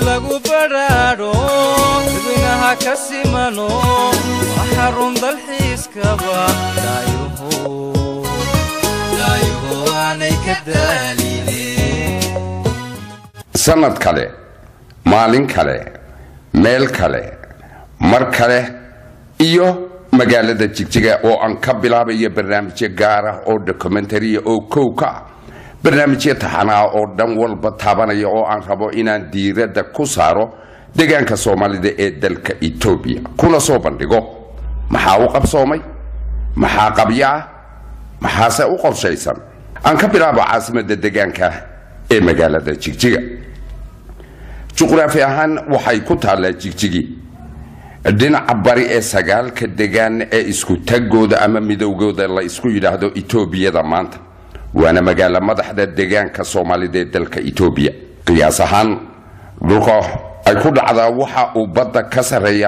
lagu badhaadho dadweynaha ka simano waa xarun dalxiiskaba daayuhu aanay ka daaline sannad kale maalin kale meel kale mar kale iyo magaalada jigjiga oo aan ka bilaabayo barnaamijyo gaar ah oo documentariya oo kow ka ah barnaamijyo taxanaa oo dhan walba taabanaya oo aan rabo inaan diiradda ku saaro deegaanka soomaalida ee dalka etoobiya kuna soo bandhigo maxaa u qabsoomay maxaa qabyo ah maxaase u qorshaysan aan ka bilaabo caasimadda deegaanka ee magaalada jigjiga juqraafi ahaan waxay ku taallaa jigjigi dhinaca bari ee sagaalka degaan ee isku tagooda ama midowgooda la isku yidhaahdo etoobiyada maanta waana magaalo madaxda deegaanka soomaalida ee dalka etoobiya qiyaas ahaan dhulka ay ku dhacdaa waxa uu badda ka sarreeya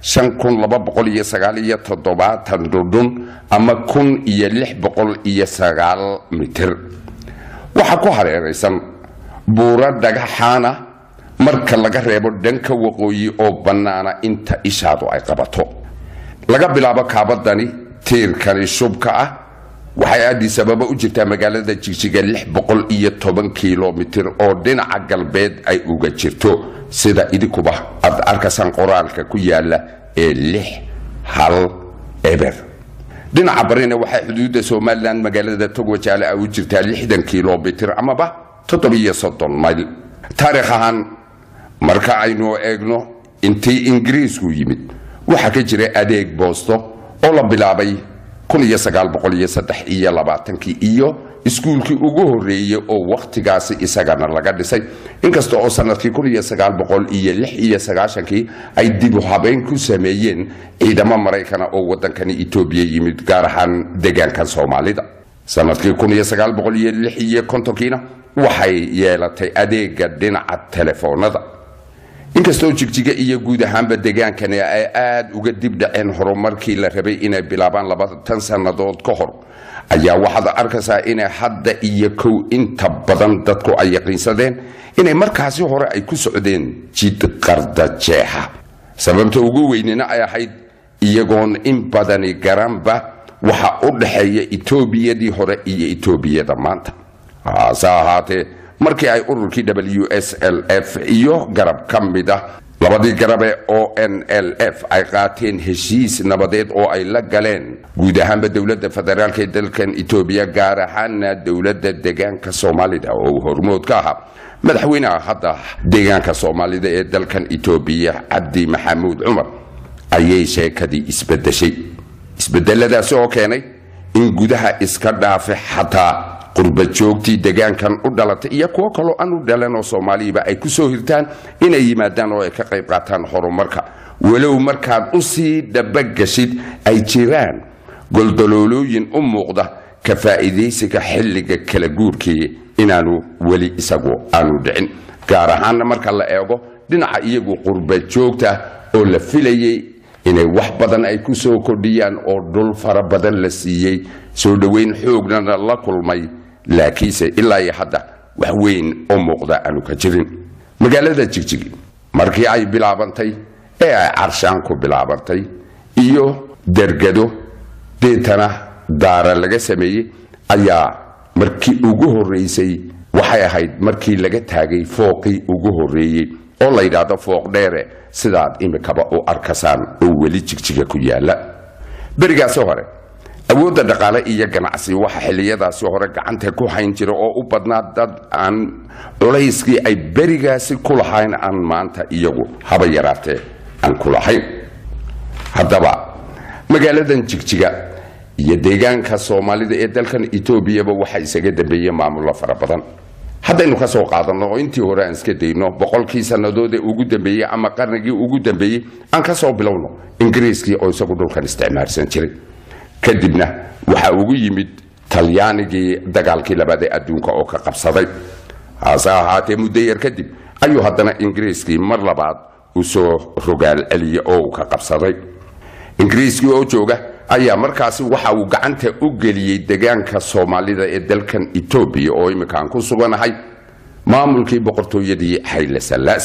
dhudhun ama kun iyo lix boqol iyo sagaal mitir waxaa ku hareeraysan buuro dhagaxaana marka laga reebo dhanka waqooyi oo bannaana inta ishaadu ay qabato laga bilaabo kaabadani tiirkani shubka ah waxay addis ababa u jirtaa magaalada jigjiga lix boqol iyo toban kilomitir oo dhinaca galbeed ay uga jirto sida idinkuba aad arkaysaan qoraalka ku yaala ee lix hal eber dhinaca barina waxay xuduudda somalilan magaalada togwajaale ay u jirtaa lixdan kilomitir amaba toddobiyo soddon mayl taarikh ahaan marka aynu eegno intii ingiriisku yimid waxaa ka jira adeeg boosto oo la bilaabay iyo labaatankii iyo iskuulkii ugu horreeyey oo wakhtigaasi isagana laga dhisay inkasta oo sanadkii iyo iyo sagaashankii ay dibu habeyn ku sameeyeen ciidamo maraykana oo waddankani etoobiya yimid gaar ahaan deegaankan soomaalida sanadkii iyo kontonkiina waxay yeelatay adeega dhinaca telefoonada inkastoo jigjiga iyo guud ahaanba degaankani ay aad uga dib dhaceen horumarkii la rabay inay bilaabaan labaatan sannadood ka hor ayaa waxaad arkaysaa inay hadda iyo kow inta badan dadku ay yaqiinsadeen inay markaasi hore ay ku socdeen jid qardajeexa sababta ugu weynina ay ahayd iyagoon in badani garanba waxa u dhaxeeya etoobiyadii hore iyo etoobiyada maanta hase ahaatee markii ay ururkii w s l f iyo garab ka mid ah labadii garabe o n l f ay qaateen heshiis nabadeed oo ay la galeen guud ahaanba dowladda federaalk ee dalkan etoobiya gaar ahaana dowladda deegaanka soomaalida oo hormood ka ahaa madaxweynaha hadda deegaanka soomaalida ee dalkan etoobiya cabdi maxamuud cumar ayay sheekadii isbedeshay isbedeladaasi oo keenay in gudaha iska dhaafe xataa qurba joogtii degaankan u dhalatay iyo kuwo kaloo aan u dhalan oo soomaaliyiba ay ku soo hirtaan inay yimaadaan oo ay ka qayb qaataan horumarka walow markaad u sii dhabagashid ay jiraan goldaloolooyin u muuqda ka faa'iidaysiga xilliga kala guurkii inaanu weli isagu aanu dhicin gaar ahaanna marka la eego dhinaca iyagu qurba joogta oo la filayay inay wax badan ay ku soo kordhiyaan oo dhul fara badan la siiyey soo dhoweyn xoognana la kulmay laakiinse ilaa iyo hadda wax weyn oo muuqda aanu ka jirin magaalada jigjigi markii ay bilaabantay ee ay carshaan ku bilaabantay iyo dergado deetana daara laga sameeyey ayaa markii ugu horraysay waxay ahayd markii laga taagay fooqii ugu horreeyey oo la yidhaahdo fooq dheere sidaad imikaba u arkasaan oo weli jigjiga ku yaala berigaasi hore awoodda dhaqaale iyo ganacsi waxa xilliyadaasi hore gacanta ku hayn jira oo u badnaa dad aan culayskii ay berigaasi ku lahayn aan maanta iyagu haba yaraatee aan ku lahayn haddaba magaaladan jigjiga iyo deegaanka soomaalida ee dalkan etoobiyaba waxaa isaga dambeeyey maamullo fara badan haddaynu ka soo qaadanno oo intii hore aan iska dayno boqolkii sannadood ee ugu dambeeyey ama qarnigii ugu dambeeyey aan ka soo bilowno ingiriiskii oo isagu dhulkan isticmaalsan jiray kadibna waxaa ugu yimid talyaanigii dagaalkii labaad ee adduunka oo ka qabsaday hase ahaatee muddo yar kadib ayuu haddana ingiriiskii mar labaad u soo rogaal celiya oo uu ka qabsaday ingiriiskii oo jooga ayaa markaasi waxa uu gacanta u geliyey degaanka soomaalida ee dalkan etoobiya oo imminka aan ku suganahay maamulkii boqortooyadii xayle sallaase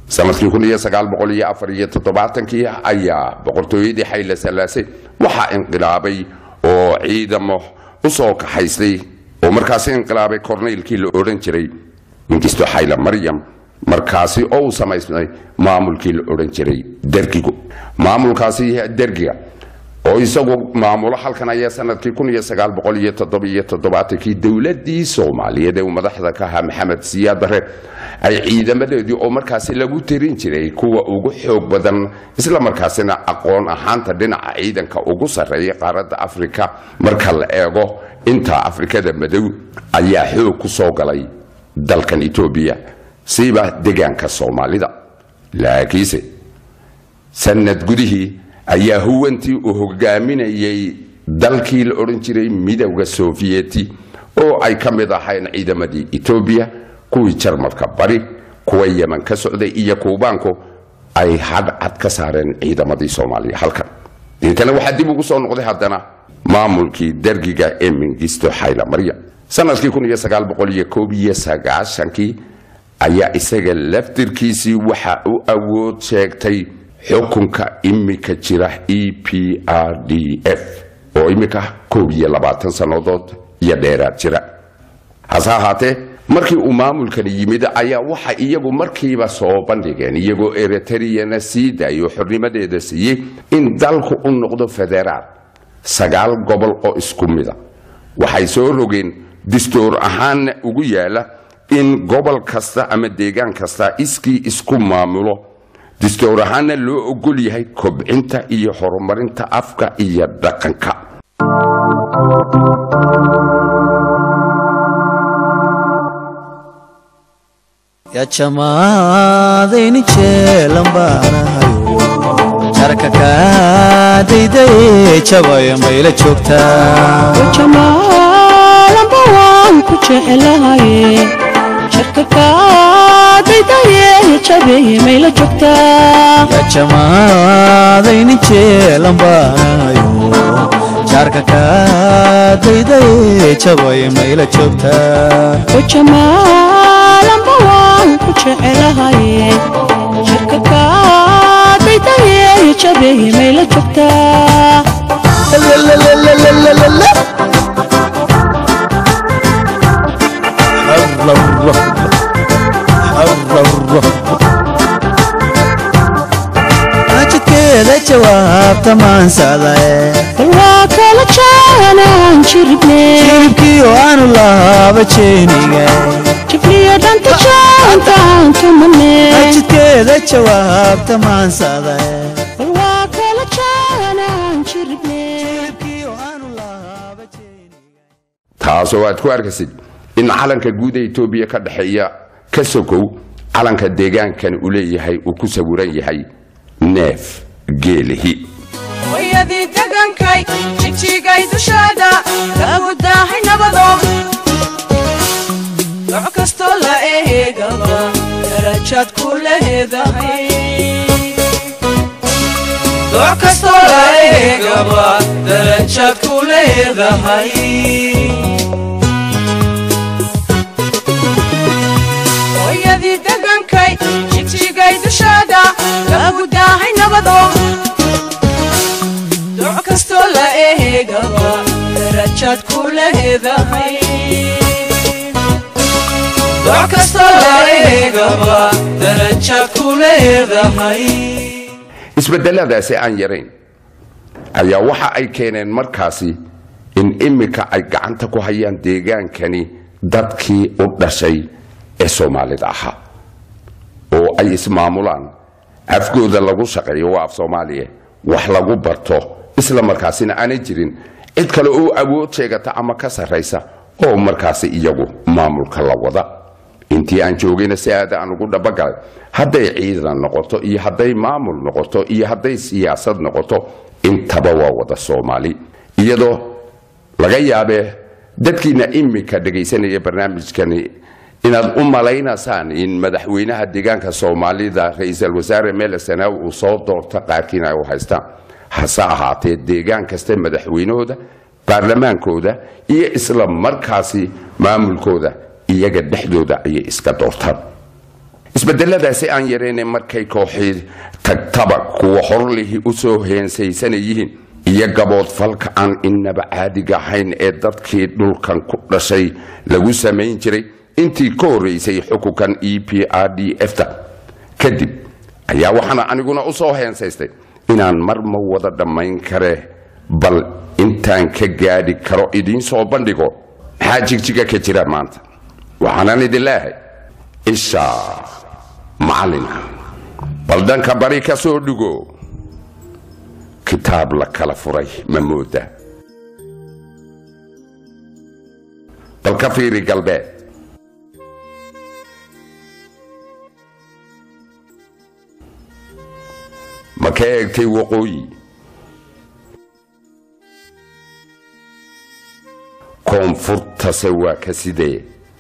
sanadkii kun iyo sagaal boqol iyo afar iyo toddobaatankii ayaa boqortooyadii xayla salaase waxaa inqilaabay oo ciidamo u soo kaxaystay oo markaasi inqilaabay korneylkii la odhan jiray mingisto xayla maryam markaasi oo uu samaysmay maamulkii la odhan jiray dergigu maamulkaasi dergiga oo isagu maamulo halkan ayaa sanadkii kun iyo sagaal boqol iyo toddobiyo toddobaatankii dowladii soomaaliyeed ee uu madaxda ka ahaa maxamed siyaad bare ay ciidamadeedii oo markaasi lagu tirin jiray kuwa ugu xoog badan isla markaasina aqoon ahaanta dhinaca ciidanka ugu sarreeya qaaradda afrika marka la eego inta afrikada madow ayaa xoog ku soo galay dalkan etoobiya siiba degaanka soomaalida laakiinse sanad gudihii ayaa huwantii uu hogaaminayay dalkii la odhan jiray midowda sofiyeeti oo ay ka mid ahayn ciidamadii etoobiya kuwii jarmalka bari kuwa yeman ka socday iyo kuubaanku ay hadcad ka saareen ciidamadii soomaaliya halkan deetana waxaa dib ugu soo noqday haddana maamulkii dergiga ee mingisto xayla marya sanadkii kun iyo sagaal boqol iyo koob iyo sagaashankii ayaa isaga laftirkiisii waxa u awood sheegtay xukunka imika jira e p r d f oo imika koob iyo labaatan sannadood iyo dheeraad jira hase ahaatee markii uu maamulkani yimid ayaa waxa iyagu markiiba soo bandhigeen iyagoo eritriyana sii daayo xornimadeeda siiyey in dalku u noqdo federaal sagaal gobol oo isku mida waxay soo rogeen dastuur ahaanna ugu yaala in gobol kasta ama deegaan kasta iskii isku maamulo dastuur ahaanna loo ogol yahay kobcinta iyo horumarinta afka iyo dhaqanka yajamaadayni jeelanbaanahayo jarka kaadaydaye jabaya mayla joogtaa jamaalamba waan ku jecelahaye jarka kaadaydaye jabeeye mayla joogtaa yajamaadayni jeelanbaanahayo jarka kaadaydaye jabaya mayla joogtaa jamaalamba waan ku jecelahaye jarka kaadaydaye jabeeye mayla joogtaa jidkeeda jawaabta maansadae bal waa kala jaanaan jiribne jiribkii oo aanu lahaaba jeeniga jibriyo dhanta jaantaan tumane jidkeeda jawaabta maansadae bal waa kala jaanaan jiribne jiribkii oo aanu lahaaba jeeniga taasoo aad ku arkaysid in calanka guud ee etoobiya ka dhexeeya ka sokow calanka deegaankan uu leeyahay uu ku sawiran yahay neef geelihi wayadii degankay jijigay dushaada lagu daahay nabado nooc kastoo la eegaba darajaad ku leedahay nooc kastoo la eegaba darajaad ku leedahay hooyadii degankay jijigay dushaada lagu daahay nabado nooc kastoo la eegaba darajaad ku leedahay nooc kastoo la eegaba darajaad ku leedahay isbedeladaasi aan yarayn ayaa waxa ay keeneen markaasi in imika ay gacanta ku hayaan deegaankani dadkii u dhashay ee soomaalida ahaa oo ay ismaamulaan afgooda lagu shaqeeyo waa af soomaaliya wax lagu barto isla markaasina aanay jirin cid kale oo awood sheegata ama ka sarraysa oo markaasi iyagu maamulka la wada intii aan joogayna si aada aan ugu dhabagalay hadday ciidan noqoto iyo hadday maamul noqoto iyo hadday siyaasad noqoto intaba waa wada soomaali iyadoo laga yaabee dadkiina imika dhegaysanaya barnaamijkani inaad u malaynaysaan in madaxweynaha deegaanka soomaalida ra-iisul wasaare mele sanaawi uu soo doorto qaarkiina ay u haystaan hase ahaatee deegaan kasta madaxweynahooda baarlamaankooda iyo isla markaasi maamulkooda iyaga dhexdooda ayay iska doortaan isbedeladaasi aan yarayna markay kooxii tagtaba kuwa horlihi u soo heensaysanayyihiin iyo gaboodfalka aan inaba caadiga ahayn ee dadkii dhulkan ku dhashay lagu samayn jiray intii ka horraysay xukunkan e p r d f-ta kadib ayaa waxaana aniguna u soo heensaystay inaan mar ma wada dhammayn kare bal intaan ka gaadhi karo idiin soo bandhigo maxaa jigjiga ka jira maanta waxaanaan idin leehay isha macallinka bal dhanka bari ka soo dhigo kitaab la kala furay ma mooda bal ka fiiri galbeed ma ka eegtay waqooyi koonfurtase waa ka sidee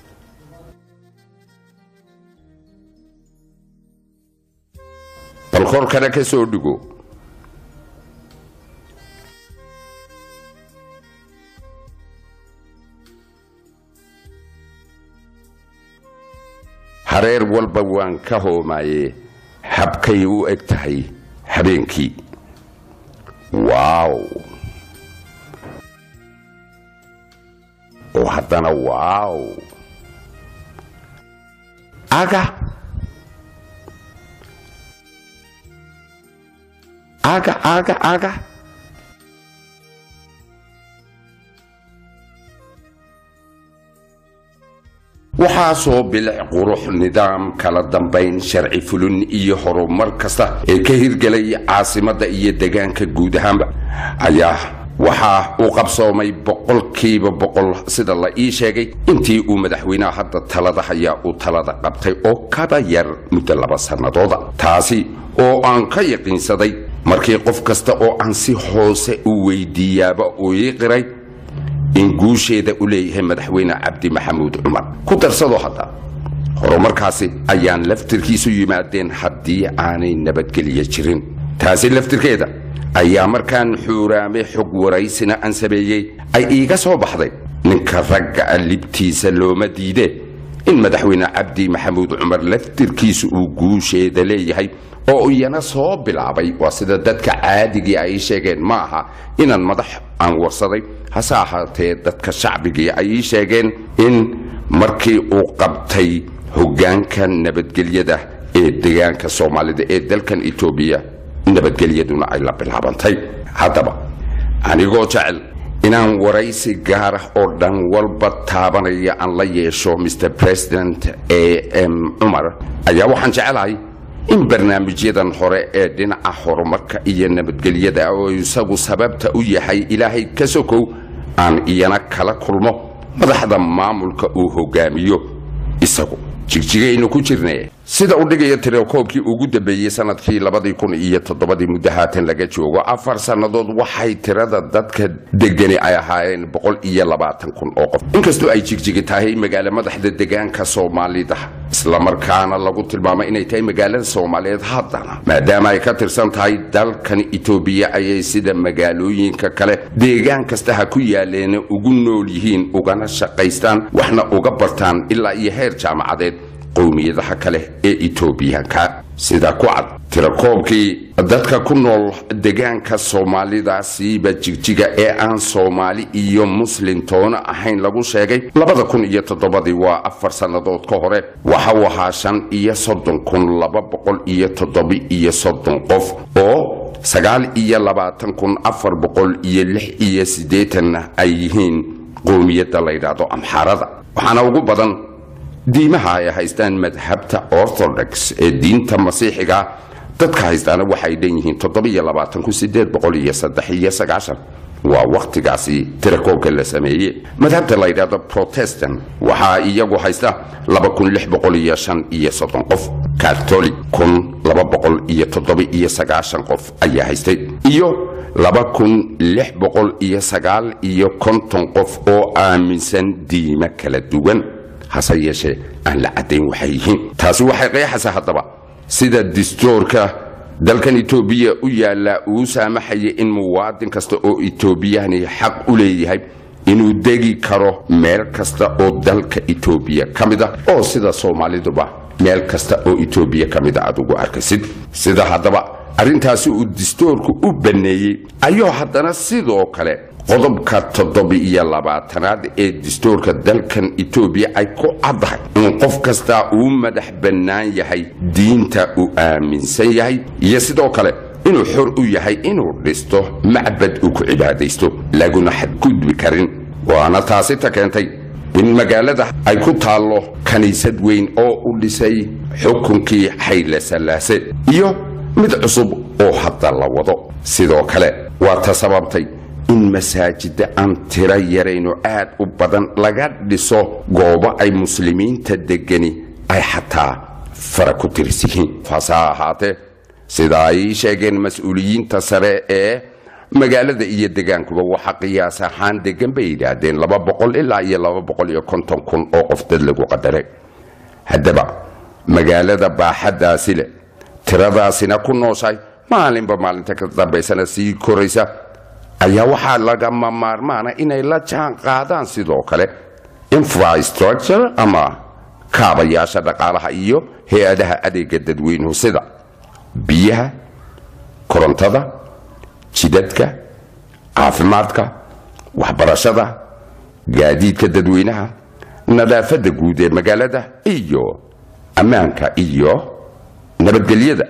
bal korkana ka soo dhigo hareer walba waan ka hoomaye habkay u eg tahay habeenkii waaw oo haddana waaw aga aga aga aga waxaasoo bilic qurux nidaam kala dambayn sharci fulin iyo horumar kasta ee ka hirgelay caasimadda iyo degaanka guud ahaanba ayaa waxaa uu qabsoomay boqolkiiba boqol sida la ii sheegay intii uu madaxweynaha hadda talada hayaa uu talada qabtay oo kaba yar muddo laba sannadooda taasi oo aan ka yaqiinsaday markii qof kasta oo aan si hoose u weydiiyaaba uu ii qiray in guusheeda u leeyahay madaxweyne cabdi maxamuud cumar ku darsado hadda horumarkaasi ayaan laftirkiisu yimaadeen haddii aanay nabadgelyo jirin taasi laftirkeeda ayaa markaan xuuraame xog waraysina aan sameeyey ay iiga soo baxday ninka ragga a libtiisa looma diidee in madaxweyne cabdi maxamuud cumar laftirkiisu uu guusheeda leeyahay oo iyana soo bilaabay waa sida dadka caadigii ay sheegeen ma aha inaan madax aan warsaday hase ahaatee dadka shacbigii ay ii sheegeen in markii uu qabtay hoggaanka nabadgelyada ee degaanka soomaalida ee dalkan etoobiya nabadgelyaduna ay la bilaabantay haddaba anigoo jecel inaan waraysi gaar ah oo dhan walba taabanaya aan la yeesho mr president a m cumar ayaa waxaan jecelahay in barnaamijyadan hore ee dhinaca horumarka iyo nabadgelyada oo isagu sababta u yahay ilaahay ka sokow aan iyana kala kulmo madaxda maamulka uu hogaamiyo isagu jigjigaynu ku jirne sida u dhigaya tirakoobkii ugu dambeeyey sanadkii labadii kun iyo toddobadii muddo haatan laga joogo afar sannadood waxay tirada dadka degani ay ahaayeen boqol iyo labaatan kun oo qof inkastoo ay jigjigi tahay magaalo madaxda degaanka soomaalida islamarkaana lagu tilmaamay inay tahay magaalada soomaaliyeed haddana maadaama ay ka tirsan tahay dalkan etoobiya ayay sida magaalooyinka kale deegaan kasta ha ku yaaleen ugu nool yihiin ugana shaqaystaan waxna uga bartaan ilaa iyo heer jaamacadeed qowmiyadaha kale ee etoobiyaanka sida ku cad tirakoobkii dadka ku nool degaanka soomaalidaasiiba jigjiga ee aan soomaali iyo muslim toona ahayn lagu sheegay labada kun iyo toddobadii waa afar sannadood ka hore waxa uu ahaa shan iyo soddon kun laba boqol iyo toddoba iyo soddon qof oo sagaal iyo labaatan kun afar boqol iyo lix iyo siddeetanna ay yihiin qowmiyadda la yidhaahdo amxaarada waxaana ugu badan diimaha ay haystaan madhabta orthodox ee diinta masiixiga dadka haystaana waxay dhan yihiin waa wakhtigaasi tirakoobka la sameeye madhabta la yidhahdo protestant waxaa iyagu haysta qof catholic qof ayaa haystay iyo iyo konton qof oo aaminsan diimo kala duwan hase yeeshee aan la caddayn waxay yihiin taasi waxay qeexaysaa haddaba sida distoorka dalkan etoobiya u yaallaa uu saamaxaya in muwaadin kasta oo etoobiyani xaq u leeyahay inuu degi karo meel kasta oo dalka etoobiya ka mid ah oo sida soomaaliduba meel kasta oo etoobiya ka mid a aad ugu arkaysid sida haddaba arrintaasi uu distoorku u banneeyey ayuu haddana sidoo kale qodobka toddoba-iyo labaatanaad ee distoorka dalkan etoobiya ay ku caddahay in qof kastaa uu madax bannaan yahay diinta uu aaminsan yahay iyo sidoo kale inuu xor u yahay inuu dhisto macbad uu ku cibaadaysto laguna xadgudbi karin waana taasi ta keentay in magaalada ay ku taallo kiniisad weyn oo u dhisay xukunkii xayle sallaase iyo mid cusub oo hadda la wado sidoo kale waa ta sababtay in masaajida aan tiro yarayno aad u badan laga dhiso goobo ay muslimiinta degani ay xataa fara ku tiris yihiin faase ha ahaatee sida ay sheegeen mas-uuliyiinta sare ee magaalada iyo degaankuba waxa qiyaas ahaan degan bay yidhaahdeen laba boqol ilaa iyo laba boqol iyo konton kun oo qof dad lagu qadaray haddaba magaalada baaxaddaasi leh tiradaasina ku nooshahay maalinba maalinta ka dambaysana sii koraysa ayaa waxaa lagama maarmaana inay la jaan qaadaan sidoo kale infrastructure ama kaabayaasha dhaqaalaha iyo hay-adaha adeega dadweynuhu sida biyaha korontada jidadka caafimaadka waxbarashada gaadiidka dadweynaha nadaafadda guud ee magaalada iyo ammaanka iyo nabadgelyada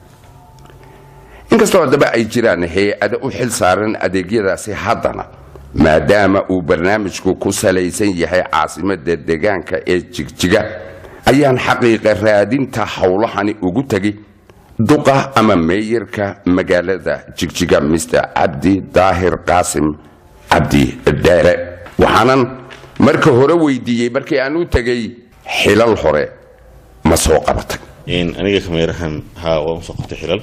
inkastoo haddaba ay jiraan hay-ado u xil saaran adeegyadaasi haddana maadaama uu barnaamijku ku salaysan yahay caasimada degaanka ee jigjiga ayaan xaqiiqa raadinta howlahani ugu tegay duqa ama meeyarka magaalada jigjiga mr cabdi daahir qaasim cabdi dheere waxaanan marka hore weydiiyey markii aan u tegay xilal hore ma soo qabatay aniga kameerahan haa waan usoo qabtay xilal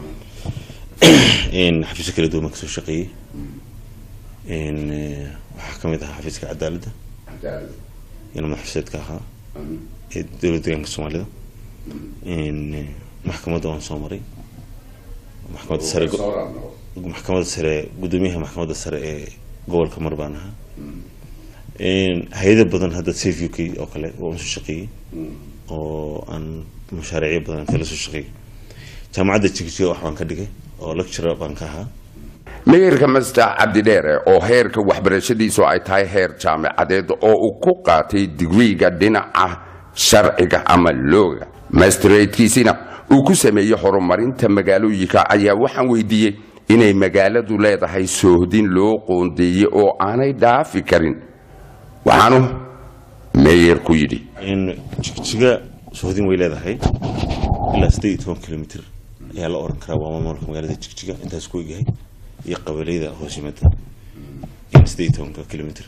xafiisyo kala duwan baan kasoo shaqeeyey waxaa kamid ahaa xafiiska cadaaladda ina madaxfiseedka ahaa ee dowlad deegaanka soomaalida maxkamadda waan soo maray maxkamadda sare maxkamadda sare gudoomiyaha maxkamadda sare ee gobolka mar baan ahaa hay-ado badan hadda safe u k oo kale waan usoo shaqeeyey oo aan mashaariicyo badan kala soo shaqeeyey jaamacadda jigjiga wax baan ka dhigay oo lecturer baan ka ahaa meeyarka master cabdidheere oo heerka waxbarashadiisu ay tahay heer jaamacadeed oo uu ku qaatay digriiga dhinaca sharciga ama looga mastratekiisina uu ku sameeyey horumarinta magaalooyinka ayaa waxaan weydiiyey inay magaaladu leedahay soohdin loo qoondeeyey oo aanay dhaafi karin waxaanu meeyarku yidhi jigjiga sohdin way leedahay ilaa siddeed iyo toban kilomitr ayaa la oran karaa waa maamulka magaalada jigjiga intaas ku egyahay iyo qabaleyda hoos yimada in siddeed iyo tobanka kilomitr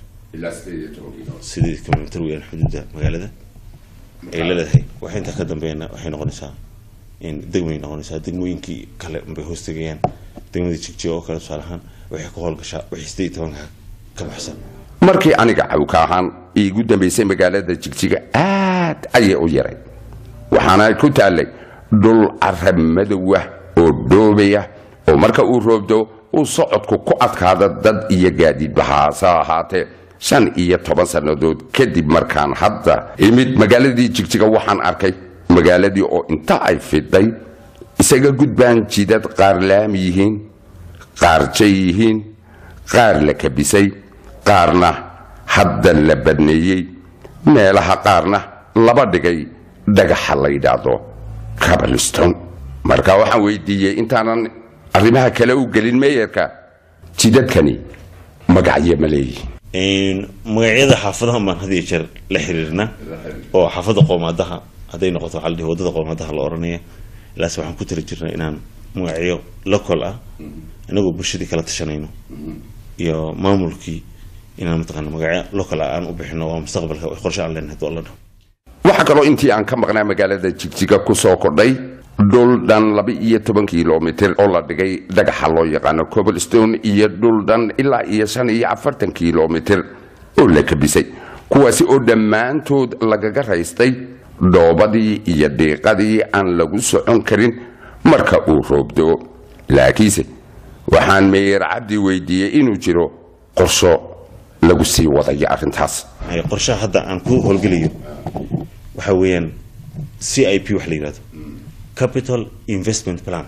sideed kilomitr weyaan xuduudda magaalada ay leedahay waxa intaa ka dambeeyana waxay noqonaysaa degmay noqonaysaa degmooyinkii kale unbay hoos tegayaan degmada jigjiga oo kale tusaale ahaan waxay ka howlgashaa wixii siddeed iyo tobanka ka baxsan markii aniga cawka ahaan iigu dambaysay magaalada jigjiga aad ayay u yaray waxaana ku taallay dhul carab madowah oo dhoobaya oo marka uu roobdo uu socodku ku adkaada dad iyo gaadiidba haase ahaatee shan iyo toban sannadood kadib markaan hadda imid magaaladii jigjiga waxaan arkay magaaladii oo inta ay fidhay isaga gudbaan jidad qaar laami yihiin qaar jay yihiin qaar la kabisay qaarna hadda la badneeyey meelaha qaarna laba dhigay dhagaxa la yidhaahdo cabalston marka waxaan weydiiyey intaanan arrimaha kale u gelin meeyarka jidadkani magacyo ma leeyihin magacyada xaafadahan baan had iyo jeer la xiriirnaa oo xaafadda qoomaadaha hadday noqoto waxaa la dhihi waddada qoomaadaha la oranaya ilaas waxaan ku tiri jirnaa inaan magacyo local ah inagoo bulshadii kala tashanayno iyo maamulkii inaan mataqaana magacyo local ah aan u bixino waa mustaqbalka qorshe aan leenahay doo la dhaho waxaa kaloo intii aan ka maqnaa magaalada jigjiga ku soo kordhay dhul dhan laba iyo toban kilomitr oo la dhigay dhagaxa loo yaqaano coblestone iyo dhul dhan ilaa iyo shan iyo afartan kilomitr oo la kabisay kuwaasi oo dhammaantood lagaga raystay dhoobadii iyo dhiiqadii aan lagu socon karin marka uu roobdo laakiinse waxaan meyer cabdi weydiiyey inuu jiro qorsho lagu sii wadayo arrintaas qorshaha hadda aan ku howlgelayo waxa weeyaan c i p wax la yihahdo capital investment plan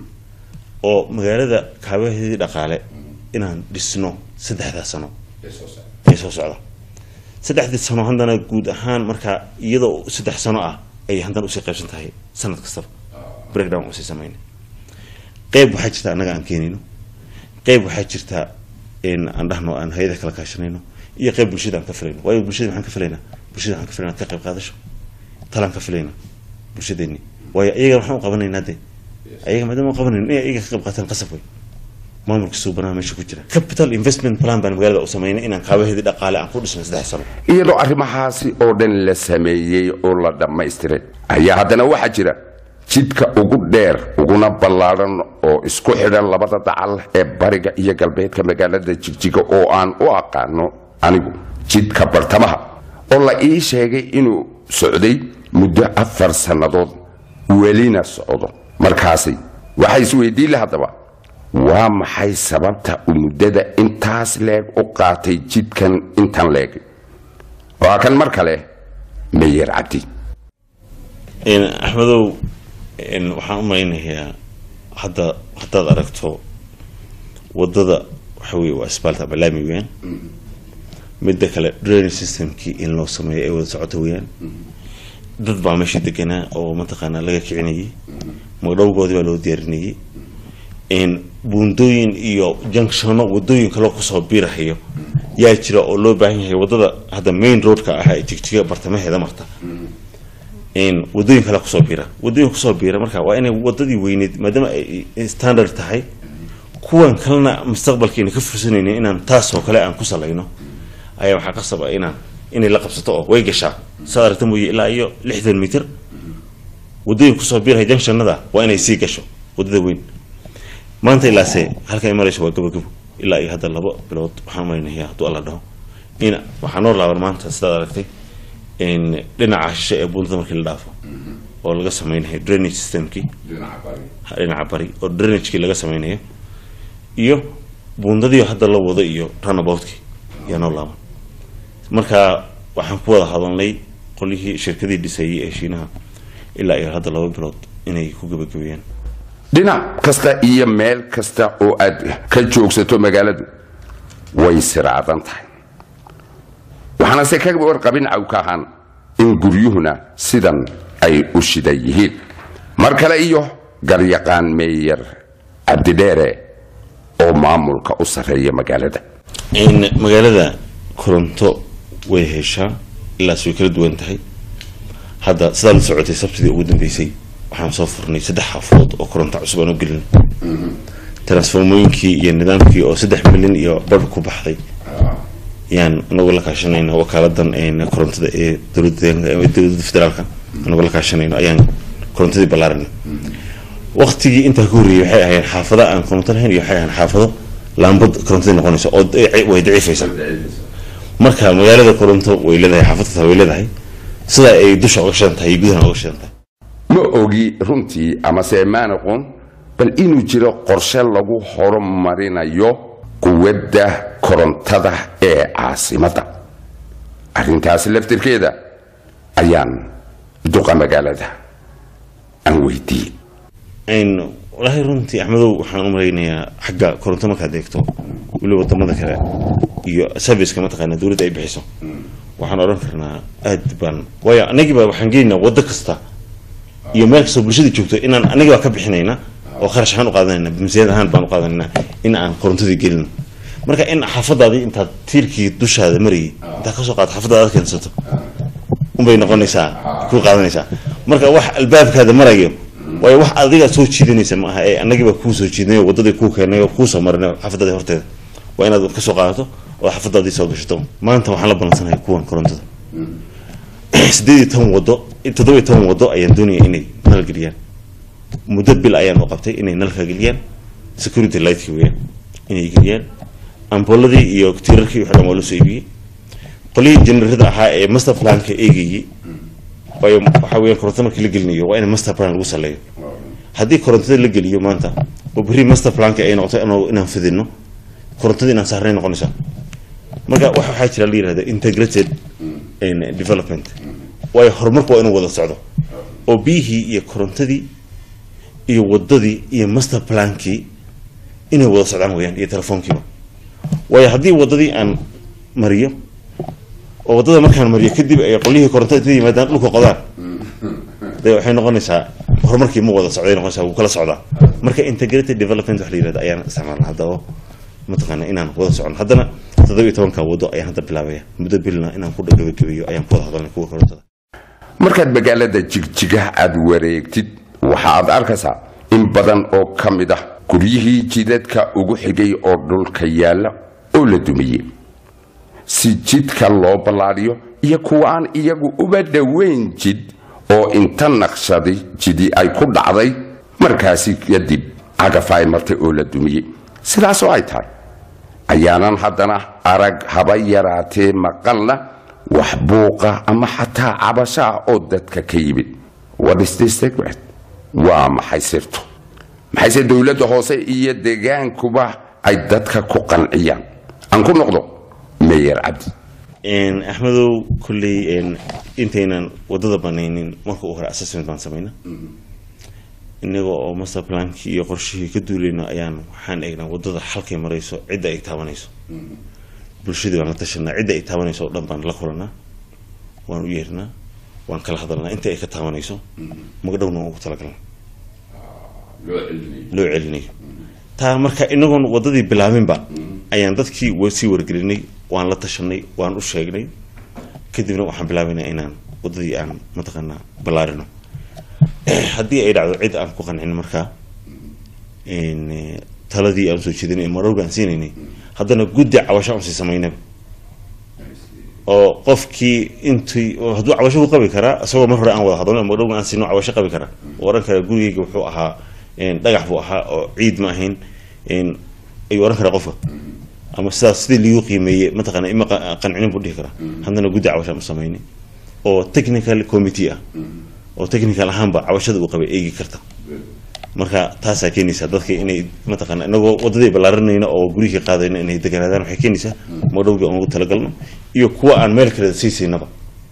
oo magaalada kaabaheedii dhaqaale inaan dhisno saddexdaa sano ee soo socda saddexdii sano haddana guud ahaan markaa iyadoo saddex sano ah ayay haddana usii qaybsan tahay sanad kastaba breakdown usii samayna qeyb waxaa jirta annaga aan keenayno qeyb waxaa jirta in aan dhahno aan hay-ada kala kaashanayno iyo qeyb bulshada aan ka filayno waayo bulshada maxaan ka filaynaa bulshada waxaan ka filaynaa ka qayb qaadasho talaan ka filayna bulshadeeni waayo iyaga waxaan u qabanaynaa de ayaga maadaama u qabanayno inay iyaga ka qayb qaataan qasab wey maamulka suubanaha meesha ku jira capital investment plan baan magaalada u samaynay inaan kaabaheedii dhaqaale aan ku dhisno saddex sano iyadoo arrimahaasi oo dhan la sameeyey oo la dhammaystiray ayaa haddana waxaa jira jidka ugu dheer uguna ballaadhan oo isku xidhan labada dacal ee bariga iyo galbeedka magaalada jigjiga oo aan u aqaano anigu jidka bartamaha oo la ii sheegay inuu socday muddo afar sannadood welina socdo markaasi waxaa isweydiin la haddaba waa maxay sababta uu muddada intaas leeg u qaatay jidkan intan leeg waa kan mar kale meyer cabdi Een, axmedow een, waxaan u malaynayaa hadda haddaad aragto wadada waxa weye waa asbaalta ama laami weyaan midda kale drainage systemkii in loo sameeyo ay wada socoto weyaan dad baa meesha deganaa oo mataqaanaa laga kicinayay magdhowgoodii baa loo diyaarinayay een, buundooyin iyo junctiono wadooyin kaloo kusoo biirahayo yaa jira oo loo baahan yahay wadada hadda main roadka ah ee jigjiga bartamaheeda marta een, wadooyin kale kusoo biira wadooyin kusoo biira marka waa inay wadadii weyneyd maadaama ay standard tahay kuwan kalena mustaqbalkeena ka fursanayna inaan taasoo kale aan ku salayno ayaa waxaa qasab ah inaan inay la qabsato oo way gashaa saad aragta mooye ilaa iyo lixdan mitir wadooyin kusoo biiraya junctionada waa inay sii gasho wadada weyn maanta ilaase halka ay marayso waa gabagabo ilaa iyo hadda laba bilood waxaan malaynayaa hadduu alla dhaho in waxaa noo laaban maanta sidaad aragtay in dhinaca shishe ee buundada markii la dhaafo oo laga sameynayo drainage systemkii dhinaca bari oo drainagekii laga sameynayo iyo buundadii hadda la wado iyo runaboutki yaa noo laaban marka waxaan ku wada hadalnay qolyihii shirkadii dhisayay ee shiinaha ilaa iyo hadda laba bilood inay ku gabagabeeyaan dhinac kasta iyo meel kasta oo aad ka joogsato magaaladu way siraadan tahay waxaana se ka warqabin cawka ahaan in guryuhuna sidan ay u shidan yihiin mar kale iyo garyaqaan meeyer cabdidheere oo maamulka u sarreeya magaalada in magaalada koronto way heshaa ilaas way kala duwan tahay hadda sidaa la socotay sabtidii ugu dambeysay waxaan soo furnay saddex xaafadood oo koronto cusub aan u gelin transformooyinkii iyo nidaamkii oo saddex milyan iyo badh ku baxday yaan anagoo la kaashanayna wakaaladan een korontada ee dowladda deegaanka- ee dowladda federaalka anagoo la kaashanayno ayaan korontadii ballaarinay waqtigii intaa ka horreeyay waxay ahayd xaafado aan koronto lahayn iyo waxay ahayd xaafado laambad korontadii noqonaysa oo daci- way daciifaysa marka magaalada koronto way leedahay xaafadta way leedahay sida ay dusha uga shidan tahay iyo gudaha uga shidan tahay ma ogi runtii amase maan aqoon bal inuu jiro qorshe lagu horumarinayo quwadda korontada ee caasimadda arrintaasi laftirkeeda ayaan duqa magaalada aan weydiiyey n walaahi runtii axmedow waxaan u malaynayaa xagga koronto markaad eegto weliba wadamada kale iyo serviceka mataqaana dowladda ay bixiso waxaan odhan karnaa aad baan waayo anagiiba waxaan geynaynaa waddo kasta iyo meel kastoo bulshada joogto inaan anagii baa ka bixinayna oo kharash ahaan u qaadanayna miisaaniyad ahaan baan u qaadanayna in aan korontadii gelino marka in xaafadaadii intaad tiirkii dushaada marayay intaad kasoo qaado xaafadaada aad keensato unbay noqonaysaa ku qaadanaysaa marka wax albaabkaada marayo waayo wax adiga soo jiidanaysa ma aha ee annagiiba kuu soo jiidnayo waddadii kuu keenay oo kuu soo marinay xaafadaadii horteeda waa inaad kasoo qaadato oo xaafadaadii soo gashato maanta waxaan la balansanahay kuwan korontada sideed iyo toban wado toddoba iyo toban wado ayaan doonaya inay nal geliyaan muddo bil ayaan u qabtay inay nalka geliyaan security lightkii weeyaan inay geliyaan amboladii iyo tiirarkii wixii dhan waa loo soo iibiyey qolihii generarada ahaa ee master planka eegayey waayo waxaa weeyaan koronto markii la gelinayo waa in master plan lagu saleeyo haddii korontada la geliyo maanta oo berri master planka ay noqoto inuu- inaan fidino korontadii inaan saarnay noqonaysaa marka wax waxaa jira la yihahda integrated in development waayo horumarku waa inuu wada socdo oo biyihii iyo korontadii iyo wadadii iyo master plankii inay wada socdaan weyaan iyo telefoonkiiba waayo haddii wadadii aan mariyo oo wadada markaan mariyo kadib ay qolyihii korontada inta yimaadaan dhulka qodaan de waxay noqonaysaa horumarkii ma wada socday noqonaysaa wuu kala socdaa marka integrated development wax la yirahda ayaan isticmaalna hadda oo mataqaana inaan wada socon haddana toddoba iyo tobanka wado ayaan hadda bilaabaya muddo bilna inaan ku dhagabagabeeyo ayaan ku wada hadalnay kuwa korontada markaad magaalada jigjigaha aad wareegtid waxa aad arkaysaa in badan oo ka mid ah guryihii jidadka ugu xigay oo dhulka yaalla oo la dumiyey si jidka loo ballaadhiyo iyo kuwa aan iyagu uba dhoweyn jid oo inta naqshaday jidi ay ku dhacday markaasi kadib cagaf ay martay oo la dumiyey sidaasoo ay tahay ayaanan haddana arag haba yaraatee maqalna wax buuqa ama xataa cabashaa oo dadka ka yimid What is this secret? waa maxay sirtu maxayse dowladda hoose iyo deegaankuba ay dadka ku qanciyaan aan ku noqdo meyer cabdi Een, axmedow kolley een, intaynan wadada banaynin marka u hore assessment baan samayna inaga oo master plankii iyo qorshihii ka duulayno ayaan waxaan eegnaa wadada halkay marayso cidda ay taabanayso bulshadii baan la tashanaa cidda ay taabanayso oo dhan baan la kulanaa waan u yeernaa waan kala hadalnaa inta ay ka taabanayso magdhowna waan ugu talagalnaa loo celinayo taa marka inagoon wadadii bilaabinba ayaan dadkii wa- sii wargelinay waan la tashanay waan u sheegnay kadibna waxaan bilaabaynaa inaan wadadii aan mataqaanaa ballaarino haddii ay dhacdo cid aan ku qancin markaa een, eh, taladii aan soo jeedinay marowga aan siinaynay haddana guddi cabasho aan sii samaynaba oo qofkii intii oo hadduu cabasho ku qabi karaa isagoo mar hore aan wada hadalno magdhowga aan siino cabasho qabi karaa oo oran karaa gurigayga wuxuu ahaa een, dhagax buu ahaa oo ciid ma ahayn een, ayuu oran karaa qofka ama sidaas sidii liigu qiimeeyey mataqaana ima qa- qancinin buu dhihi karaa haddana guddi cabasho aan u samaynay oo technical committee ah oo technical ahaanba cabashada uu qabay eegi karta marka taasaa keenaysaa dadka inay mataqaana inagoo wadadii ballaarinayna oo gurihii qaadayna inay deganaadaan waxay keenaysaa madhowgii aan ugu talagalno iyo kuwa aan meel kale sii siinaba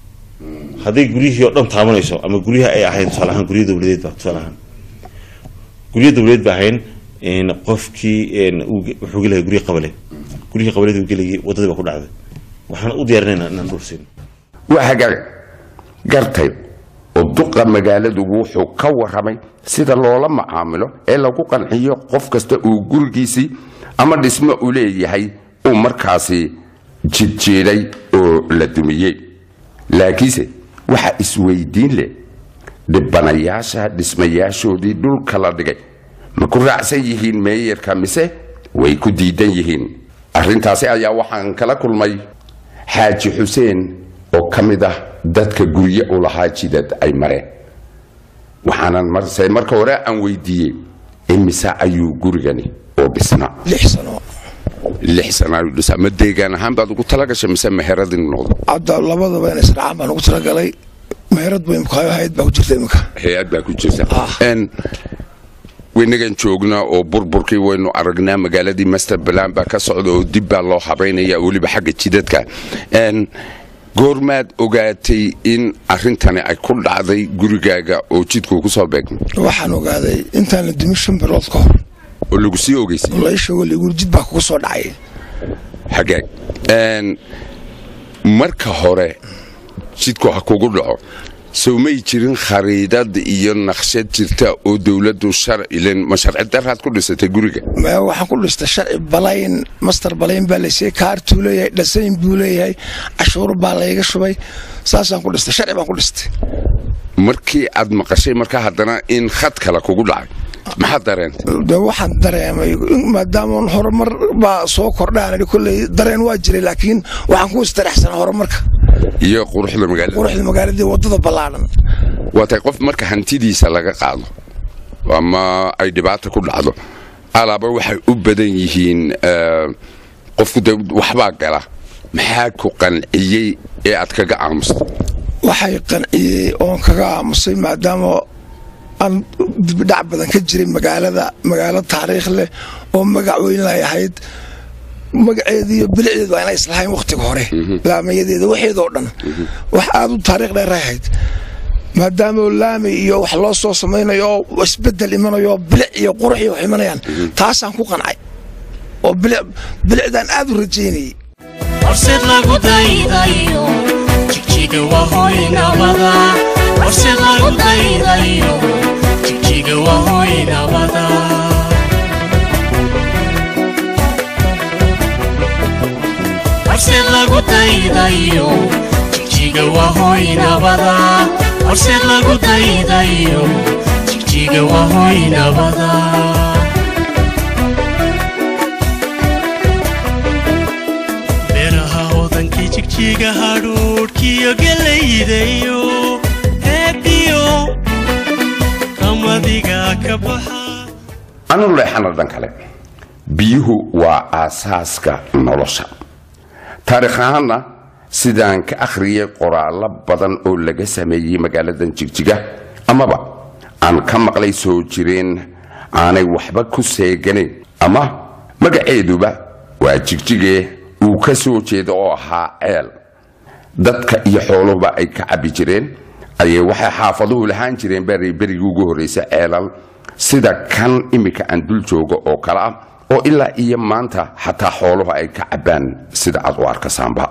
hadday guryihii oo dhan taabanayso ama guryaha ay ahayn tusaale ahaan guryo dowladeed ba tusaale ahaan guryo dowladeed ba ahayn een, qofkii een, uu ge- wuxuu gelahay guryo qabale guryihii qabaleed uu gelayay wadadii baa ku dhacday waxaan u diyaarinaynaa inaan dhul siino waa hagaag gartay oo duqa magaaladu wuxuu ka warramay sida loola macaamilo ee lagu qanciyo qof kasta uu gurigiisii ama dhismo u leeyahay uu markaasi jidjiidhay oo la dumiyey laakiinse waxa isweydiin leh dhibanayaasha dhismayaashoodii dhulka la dhigay ma ku raacsan yihiin meeyarka mise way ku diidan yihiin arrintaasi ayaa waxaan kala kulmay xaaji xuseen oo ka mid ah dadka gurye u lahaa jidad ay mareen waxaanan marse marka hore aan weydiiyey imise ayuu gurigani oo dhisnaa lix sano lix sana ayuu dhisaa ma deegaan ahaan baad ugu talagashay mise meheradin noqdo hadda labadaba in israacaan baan ugu talagalay meherad bay imkaayo hayd baa ku jirta imika hay-ad baa ku jirta Ah. Een, waynagan joognaa oo burburkii waynu aragnaa magaaladii master balan baa ka socda oo dib baa loo habaynaya weliba xagga jidadka Een, goormaad ogaatay in arrintani ay ku dhacday gurigaaga oo jidkuu ku soo beegmay waxaan ogaaday intaan la dumin shan bilood ka hor oo lagu sii ogeysay oo la sheego lagu jid baa kugu soo dhacay xagaag Een, marka hore jidku ha kugu dhaco sow may jirin khariidad iyo naqshad jirta oo dowladdu sharcilen ma sharci daraad ku dhisatay guriga Ma- waxaan ku dhistay sharci balayn master balayn baa laysiiyey kaartuu leeyahay dhasayn buu leeyahay cashuur baa layga shubay saasaan ku dhistay sharci baan ku dhistay markii aad maqashay markaa haddana in khad kale kugu dhacay maxaad dareentay de waxaan dareemay maadaama horumar baa soo kordhaan kolley dareen waa jiray laakiin waxaan ku istaraxsanaa horumarka iyo quruxda magaalada quruxda magaaladii wadada ballaadhan waa tahay qof marka hantidiisa laga qaado ama ay dhibaata ku dhacdo alaaba waxay u badan yihiin eh, qofku de waxbaa gala maxaa ku qanciyey ee aad kaga aamustay waxay qanciyey oon kaga aamusay maadaama aan dibidhac badan ka jiray magaalada magaalo taariikh leh oo magac weyn lay ahayd magaceediiyo bilicdeedu waa inay islahayn wakhtiga hore laamayadeeda waxeedoo dhan wax aad u taariikh dheer ahayd maadaama laami iyo wax loo soo samaynayo oo isbedel imanayo oo bilic iyo qurux iyo wax imanayaan taasaan ku qancay oo bilic- bilicdaan aad u rajaynayay horseed lagu daydayo jigjiga waa hoy nabada horseed lagu daydayo jigjiga waa hoy nabada horseed lagu daydayo jigjiga waa hoy nabada horseed lagu daydayo jigjiga waa hoy nabada beeraha hodankii jigjiga hadhuudhkiyo gelaydayo heediyo qamadiga ka baxa anu leexana dhan kale biyuhu waa aasaaska nolosha taariikh ahaanna sidaan ka akhriyay qoraallo badan oo laga sameeyey magaaladan jigjiga amaba aan ka maqlay soo jireen aanay waxba ku seeganayn ama magaceeduba waa jigjigee uu ka soo jeeda oo ahaa ceel dadka iyo xooluhuba ay ka cabbi jireen ayay waxay xaafaduhu lahaan jireen beri berigii ugu horraysa ceelal sida kan iminka aan dul joogo oo kale ah oo ilaa iyo maanta xataa xooluhu ay ka cabbaan sida aad u arkasaanba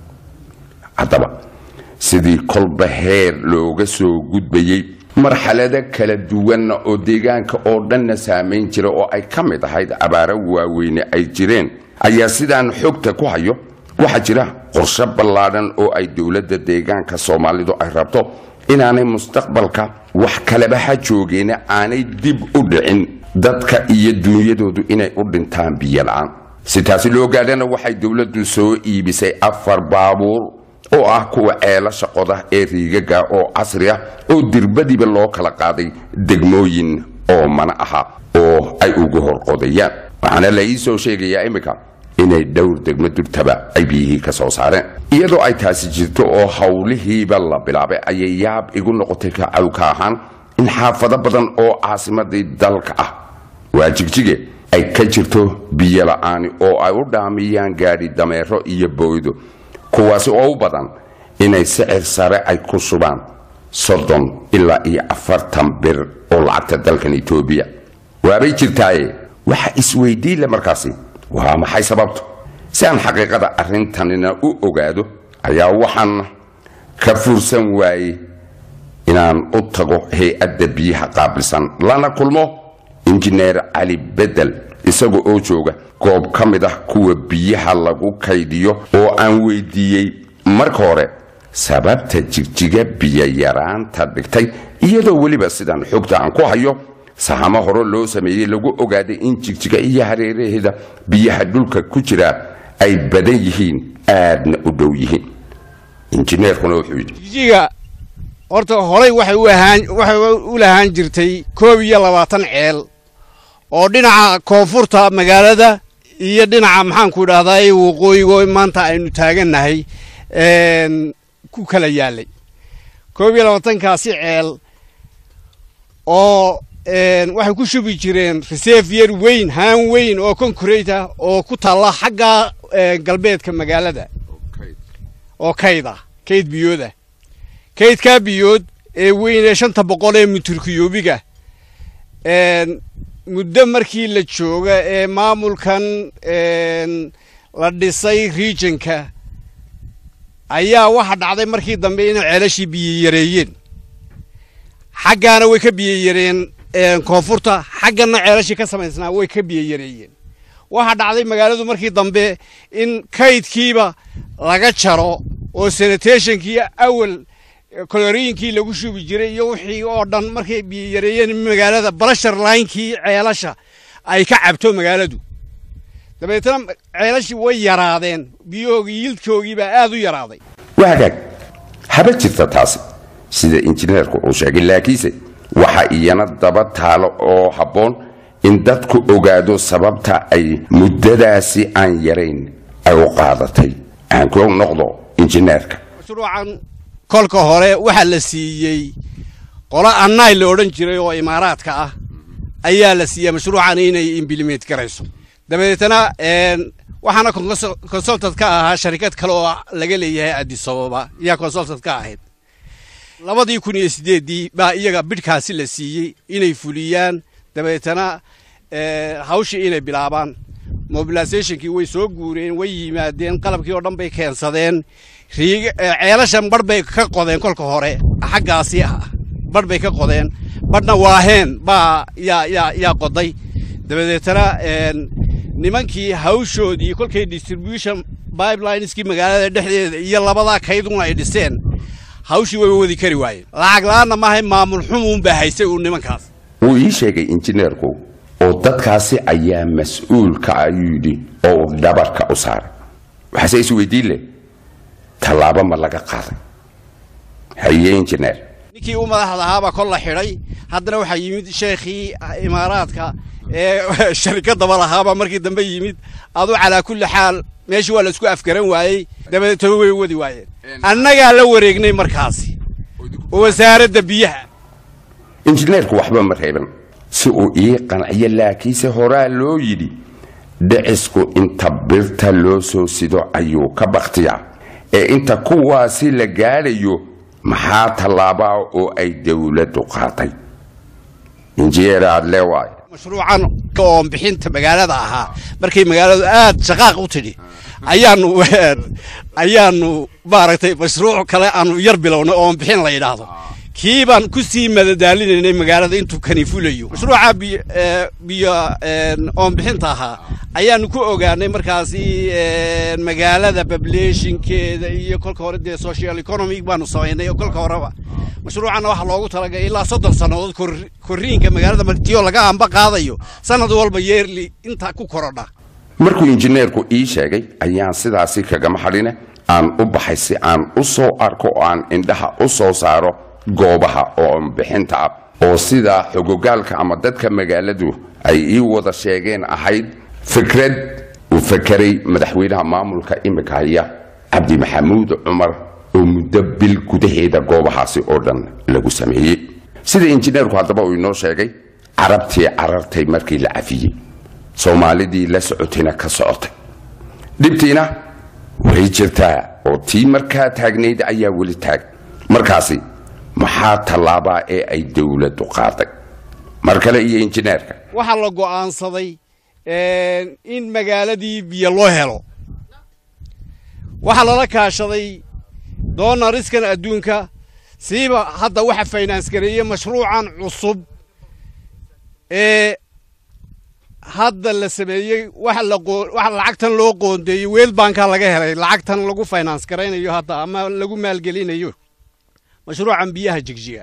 haddaba sidii kolba heer looga soo gudbayey marxalado kala duwan oo deegaanka oo dhanna saamayn jira oo ay ka mid ahayd abaaro waaweyne ay jireen ayaa sidaan xogta ku hayo waxaa jira qorshe ballaadhan oo ay dowladda deegaanka soomaalidu ay rabto inaanay mustaqbalka wax kaleba ha joogeena aanay dib u dhicin dadka iyo duunyadoodu inay u dhintaan biyo la'aan si taasi loo gaadhana waxay dowladdu soo iibisay afar baabuur oo ah kuwa ceelasha qoda ee riigaga oo casri ah oo dirbadiiba loo kala qaaday degmooyin oo mana aha oo ay ugu horqodayaan waxaana la ii soo sheegayaa iminka inay dhowr degmo durtaba ay biyihii ka soo saareen iyadoo ay taasi jirto oo howlihiiba la bilaabay ayay yaab igu noqotay kacawka ahaan in xaafado badan oo caasimadii dalka ah waa jigjige ay ka jirto biyo la'aani oo ay u dhaamiyaan gaadhi dameero iyo booydo kuwaasi oo u badan inay sicir sare ay ku shubaan soddon ilaa iyo afartan bir oo lacagta dalkan etoobiya waabay jirtaaye waxa isweydiin le markaasi waa maxay sababtu si aan xaqiiqada arrintanina u ogaado ayaa waxaan ka fursan waayey inaan u tago hay-adda biyaha qaabilsan lana kulmo injineer cali bedel isaga oo jooga goob ka mid ah kuwa biyaha lagu kaydiyo oo aan weydiiyey marka hore sababta jigjiga biyo yaraanta dhigtay iyadoo weliba sidaan xogta aan ku hayo sahamo hore loo sameeyey lagu ogaaday in jigjiga iyo hareeraheeda biyaha dhulka ku jira ay badan yihiin aadna u dhow yihiin injineerkuna wuxuu yidhi jijiga horta horay waxay u ahaan waxay u lahaan jirtay koob iyo labaatan ceel oo dhinaca koonfurta magaalada iyo dhinaca maxaanku idhahdaa ee waqooyigo maanta aynu taagannahay een, ku kala yaalay koob iyo labaatankaasi ceel oo een, waxay ku shubi jireen reservier weyn haan weyn oo concrete ah oo ku taalla xagga een, galbeedka magaalada oo kayd ah kayd biyooda kaydkaa biyood ee weyn ee shanta boqol ee mitirkiyoobiga een, muddo markii la jooga ee maamulkan een, la dhisay regionka ayaa waxa dhacday markii dambe inay ceelashii biyo yareeyeen xaggaana way ka biyo yareen een, koonfurta xaggana ceelashii ka samaysnaa way ka biyo yareeyeen waxaa dhacday magaaladu markii dambe in kaydkiiba laga jaro oo sanitationkii awal kolorooyinkii lagu shubi jiray iyo wixii oo dhan markay biyo yareeyeen magaalada balashar linekii ceelasha ay ka cabto magaaladu dabeetna ceelashii way yaraadeen biyahoogii yildkoogii baa aad u yaraaday waa hagaag haba jirta taasi sida injineerku uu sheegay laakiinse waxa iyana daba taalo oo habboon in dadku ogaado sababta ay muddadaasi aan yarayn ay u qaadatay aan ku noqdo injineerka mashruucan kolka hore waxaa la siiyey qolo annay la odhan jiray oo imaaraadka ah ayaa la siiyey mashruucan inay implement garayso dabeetana een, waxaana consul- consultant ka ahaa sharikad kale oo laga leeyahay addis ababa yaa consultant ka ahayd labadii kun iyo sideeddii baa iyaga bidhkaasi la siiyey inay fuliyaan dabeetana eh, hawshii inay bilaabaan mobilizationkii way soo guureen way yimaadeen qalabkii oo dhan bay keensadeen riig eh, ceelashan bar bay ka qodeen kolka hore xaggaasi ah bar bay ka qodeen barhna waaheen baa yaa yaa yaa qoday dabadeetana een, nimankii hawshoodii kolkay distribution pipelineski magaalada dhexdeeda iyo labadaa kayduna ay dhiseen hawshii way wadi kari waayeen lacag la-aanna maahay maamul xumuun baa haysay uu nimankaas wuu ii sheegay injineerku oo dadkaasi ayaa mas-uulka ayuu yidhi oo uu dhabarka u saaray waxaase is weydiin leh tallaabo ma laga qaaday haye injineer ninkii u madaxda ahaabaa kol la xidhay haddana waxaa yimid sheekhii imaaraadka ee sharikadaba lahaabaa markii dambe yimid adu calaa kulli xaal meeshii waa la isku afgaran waayey dabadeetana way wadi waayeen annagaa la wareegnay markaasi wasaaradda biyaha injineerku waxba ma reeban si uu ii qanciyo laakiinse horaa loo yidhi dhicisku inta birta loo soo sido ayuu ka bakhtiyaa ee inta kuwaasi la gaadhayo maxaa tallaabaa oo ay dowladdu qaaday injineer aad leewaaye mashruucan oon bixinta magaalada ahaa markay magaaladu aad shaqaaq u tidhi ayaanu ayaanu maaragtay mashruuc kale aanu yar bilownay oon bixin la yidhaahdo kii baan ku sii madadaalinaynay magaalada intuu kani fulayo mashruuca biyo ee, biyo een, oon bixinta ahaa ayaanu ku ogaanay markaasi een, magaalada populationkeeda iyo kolka hore dee social economic baanu samaynay oo kolka horeba mashruucanna waxaa loogu talagalay ilaa soddon sannadood kor- korriinka magaalada martiyo laga amba qaadayo sanad walba yeerli intaa ku korodha markuu injineerku ii sheegay ayaan sidaasi kagama hadhine aan u baxay si aan u soo arko oo aan indhaha u soo saaro goobaha oo bixinta ah oo sidaa xogogaalka ama dadka magaaladu ay ii wada sheegeen ahayd fikrad uu fakeray madaxweynaha maamulka imika haya cabdi maxamuud cumar oo muddo bil gudaheeda goobahaasi oo dhan lagu sameeyey sida injineerku haddaba uu inoo sheegay carabtii carartay markii la cafiyey soomaalidii la socotayna ka socotay dhibtiina way jirtaa oo tii markaa taagnayd ayaa weli taag markaasi maxaa tallaabaa ee ay dowladdu qaaday mar kale iyo injineerka waxaa la go'aansaday een, in magaaladii biyo loo helo waxaa lala kaashaday doonariskan adduunka siiba hadda waxa finance gareeye mashruucan cusub ee hadda la sameeyey waxa la qoo- waxa lacagtan loo qoondeeyey weel banka laga helay lacagtan lagu finance garaynayo hadda ama lagu maalgelinayo mashruucan biyaha jigjiga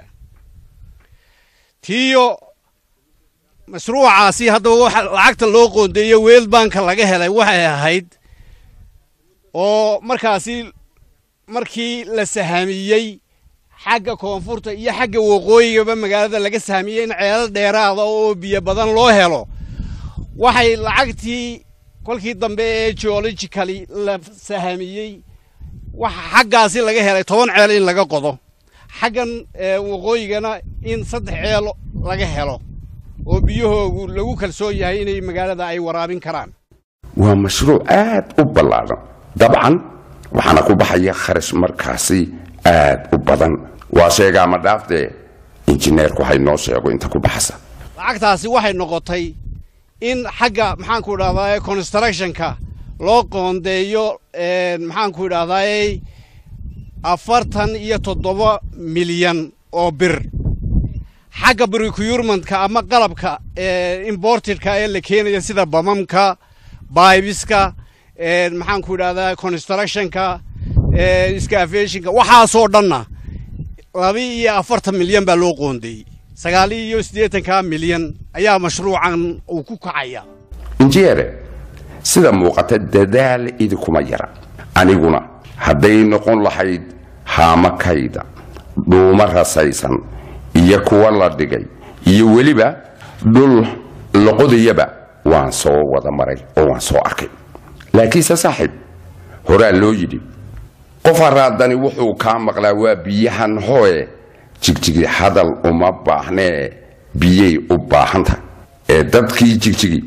tiyo mashruucaasi haddaba waxa lacagta loo qoondeeyo weel banka laga helay waxay ahayd oo markaasi markii la sahamiyey xagga koonfurta iyo xagga waqooyigaba magaalada laga sahamiyey in ceelal dheeraada oo biyo badan loo helo waxay lacagtii kolkii dambe ee geologically la sahamiyey waxa xaggaasi laga helay toban ceel in laga qodo xaggan ee, waqooyigana in saddex ceel laga helo oo biyahoogu lagu kalsoon yahay inay magaalada ay waraabin karaan waa mashruuc aad u ballaadhan dabcan waxaana ku baxaya kharash markaasi aad u badan waa sheegaa ma dhaaftee injineerku waxay noo sheego inta ku baxasa lacagtaasi waxay noqotay in xagga maxaanku idhahdaa constructionka loo qoondeeyo een, maxaanku idhahdaa afartan iyo toddoba milyan oo bir xagga procurement-ka ama qalabka ee, imported-ka ee la keenaya sida bamamka baibiska een, maxaanku idhahdaa constructionka ee, scavationka waxaasoo dhanna laba iyo afartan milyan baa loo qoondeeyey sagaal iyo siddeetanka milyan ayaa mashruucan uu ku kacaya injineere sida muuqata dadaal idinkuma yara aniguna hadday noqon lahayd haamakayda dhuuma rasaysan iyo kuwa la dhigay iyo weliba dhul loqodayaba waan soo wada maray oo waan soo arkay laakiinse saaxiib horaa loo yidhi qof haraadani wuxuu kaa maqlaa waa biyahan hooye jigjigi hadal uma baahnee biyay u baahan tahay ee dadkii jigjigi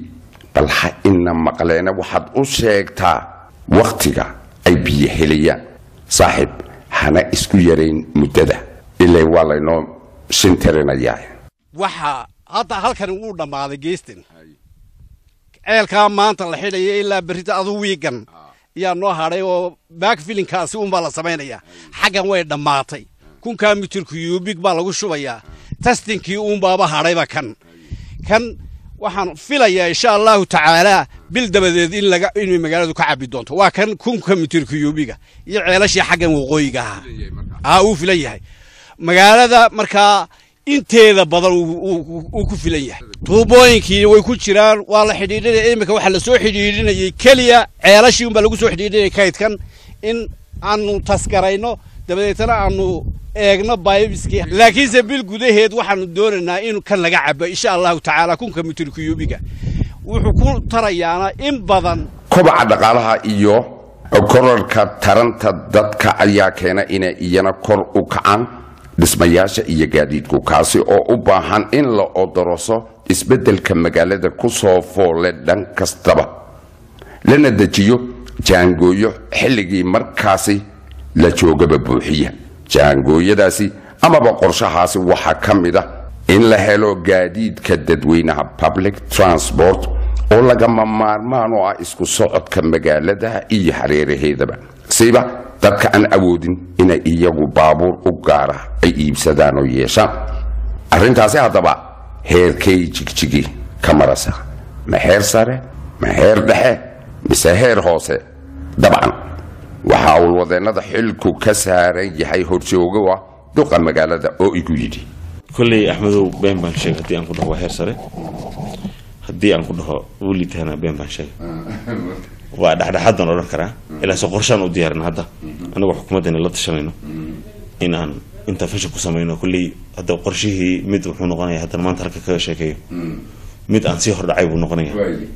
bal ha ina maqleena waxaad u sheegtaa wakhtiga ay biyo helayaan saaxiib hana isku yarayn muddada ilaa waa laynoo shintirinayaa waxa hadda halkani wuu dhammaaday geestan ceelkaa maanta la xidhaya ilaa berrita adu wiigan ayaa noo hadhay oo backfilinkaasi unbaa la samaynayaa xaggan way dhammaatay kunkaa mitirku yuubig baa lagu shubayaa tastinkii uunbaaba hadhayba kan kan waxaan filayaa insha allahu tacaalaa bil dabadeed in laga inay magaaladu ka cabi doonto waa kan kunka mitirku yuubiga iyo ceelashii xaggan waqooyiga ahaa aa uu filan yahay magaalada markaa inteeda badan uu- uu uu ku filan yahay tuubooyinkii way ku jiraan waa la xidhiidhinaya iminka waxaa lasoo xidhiidhinayay keliya ceelashii unbaa lagu soo xidhiidhinaya kaydkan in aanu tasgarayno dabadeetana aanu eegno baybiskii laakiinse bil gudaheed waxaanu doonaynaa in kan laga cabo insha allahu tacaala kunka mitirkuyuubiga wuxuu ku tarayaana in badan kobaca dhaqaalaha iyo korarka taranta dadka ayaa keena inay iyana kor u kacaan dhismayaasha iyo gaadiidku kaasi oo u baahan in la odoroso isbeddelka magaalada ku soo foole dhan kastaba lana dejiyo jaangooyo xilligii markaasi la joogaba buuxiya jaangooyadaasi amaba qorshahaasi waxaa ka mid ah in la helo gaadiidka dadweynaha public transport oo lagama maarmaan oo ah isku socodka magaalada iyo hareeraheedaba siba dadka aan awoodin inay iyagu baabuur u gaara ay iibsadaan oo yeeshaan arrintaasi haddaba heerkay jigjigi ka marasa ma heer sare ma heer dhexe mise heer hoose dabcan waxaa awlwadeennada xilku ka saaran yahay horjoogo ah duqa magaalada oo igu yidhi kolley axmedow been baan sheegay haddii aan ku dhaho waa heer sare haddii aan ku dhaho wulitana been baan sheegay waa dhexdhexaadaan odhan karaa ilaase qorshaan u diyaarin hadda anagoo xukuumaddana la tashanayno in aan intervention ku samayno kolley hadda qorshihii mid wuxuu noqonaya haddana maanta halka kaga sheekeeyo mid aan sii hordhacay buu noqonaya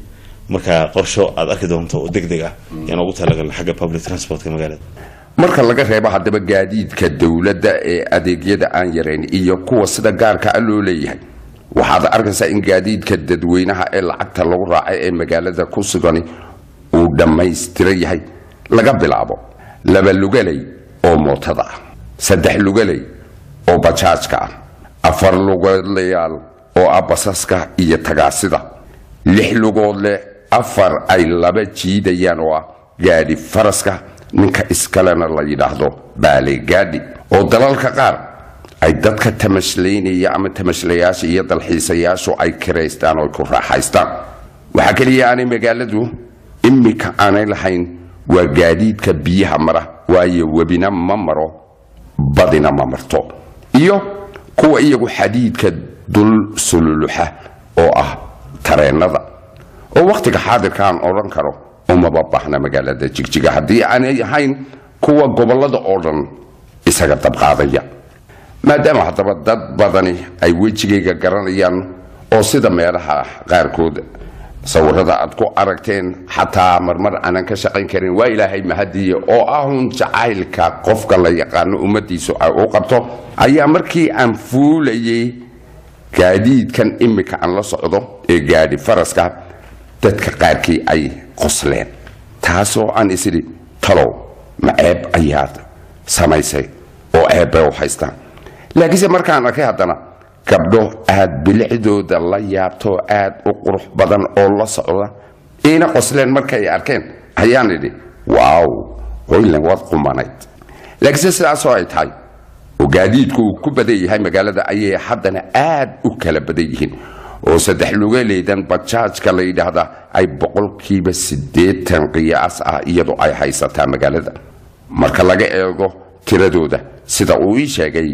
marka qorsho aad arki doonto oo deg deg ah yaan ugu talagalna xagga public transportka magaalada marka laga reebo haddaba gaadiidka dowladda ee adeegyada aan yarayn iyo kuwa sida gaarka a loo leeyahay waxaad arkaysaa in gaadiidka dadweynaha ee lacagta lagu raacay ee magaalada ku sugani uu dhammaystiran yahay laga bilaabo laba lugaley oo mootada ah saddex lugaley oo bajaajka ah afar lugoodlayaal oo ah basaska iyo tagaasida lix lugood leh afar ay laba jiidayaan oo ah gaadhi faraska ninka iskalena la yidhaahdo baale gaadhi oo dalalka qaar ay dadka tamashlaynaya ama tamashlayaasha iyo dalxiisayaashu ay kiraystaan oo ay ku raaxaystaan waxaa keliya aanay magaaladu imika aanay lahayn waa gaadiidka biyaha mara waayo webina ma maro badina ma marto iyo kuwa iyagu xadiidka dul sululuxa oo ah tareennada oo wakhtiga xaadirkaan odhan karo umaba baahna magaalada jigjiga haddii aanay ahayn kuwa gobollada oo dhan isaga dabqaadaya maadaama haddaba dad badani ay wejigayga garanayaan oo sida meelaha qaarkood sawirada aad ku aragteen xataa marmar aanan ka shaqayn karin waa ilaahay mahadiye oo ahun jacaylka qofka la yaqaano ummadiisu ay u qabto ayaa markii aan fuulayay gaadiidkan imika aan la socdo ee gaadhi faraska dadka qaarkii ay qosleen taasoo aan isidhi talow ma ceeb ayaad samaysay oo ceeb bay u haystaan laakiinse markaan arkay haddana gabdho aad bilicdooda la yaabto aad u qurux badan oo la socda iina qosleen markay arkeen ayaan idhi waaw hoylan waad qumanayd laakiinse sidaasoo ay tahay oo gaadiidku uu ku badan yahay magaalada ayay haddana aad u kala badan yihiin oo saddex lugaleydan bajaajka la yidhaahdaa ay boqolkiiba siddeetan qiyaas ah iyadoo ay haysataa magaalada marka laga eego tiradooda sida uu ii sheegay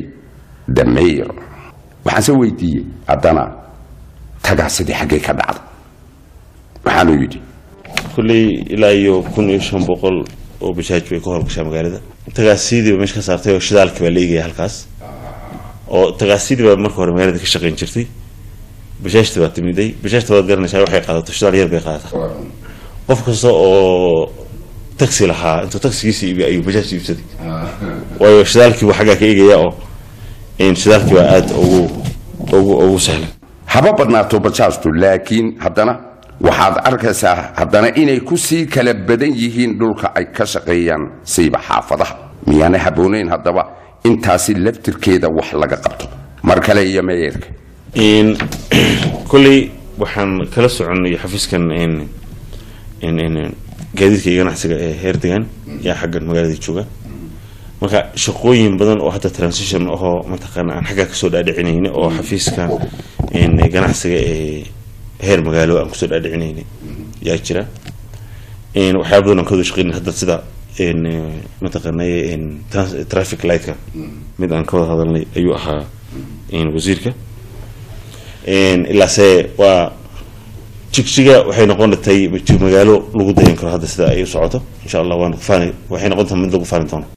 damayr waxaanse weydiiyey haddana tagaasidii xaggay ka dhacda waxaanuu yidhi kolley ilaa iyo kun iyo shan boqol oo bajaaj bay ka howlgashaa magaalada tagaasidiiba meesha ka saartay oo shidaalkii baa la eegaya halkaas oo tagaasidii baa marka hore magaalada ka shaqayn jirtay bajaajta baa timiday bajaajta waad garanaysaa waxay qaadato shidaal yar bay qaadataa qof kasta oo taxi lahaa intuu taxigiisa iibi ayuu bajaaj iibsaday waayo shidaalkii buu xaggaa ka eegaya oo in shidaalkii baa aada ugu ugu ugu sahlan haba badnaato bajaajtu laakiin haddana waxaad arkaysaa haddana inay ku sii kala badan yihiin dhulka ay ka shaqeeyaan siiba xaafadaha miyaanay habboonayn haddaba intaasi laftirkeeda wax laga qabto mar kale iyo meeyerka in kolley waxaan kala soconay xafiiskan in in in gaadiidka iyo ganacsiga ee heer degan yaa xaggan magaalada jooga marka shaqooyin badan oo hadda transition ahoo mataqaana aan xaggaa kasoo dhaadhicinayna oo xafiiska in ganacsiga ee heer magaalo aan kusoo dhaadhicinayna yaa jira in waxyaaba badan aan ka wada shaqeynay hadda sida in mataqaana in trans- traffic lightka mid aan ka wada hadalnay ayuu ahaa in wasiirka in ilaase waa jigjiga waxay noqon tay magaalo lagu dayan karo hadda sida ay u socoto insha allah waan faani waxay noqon tahay mid lagu faani doono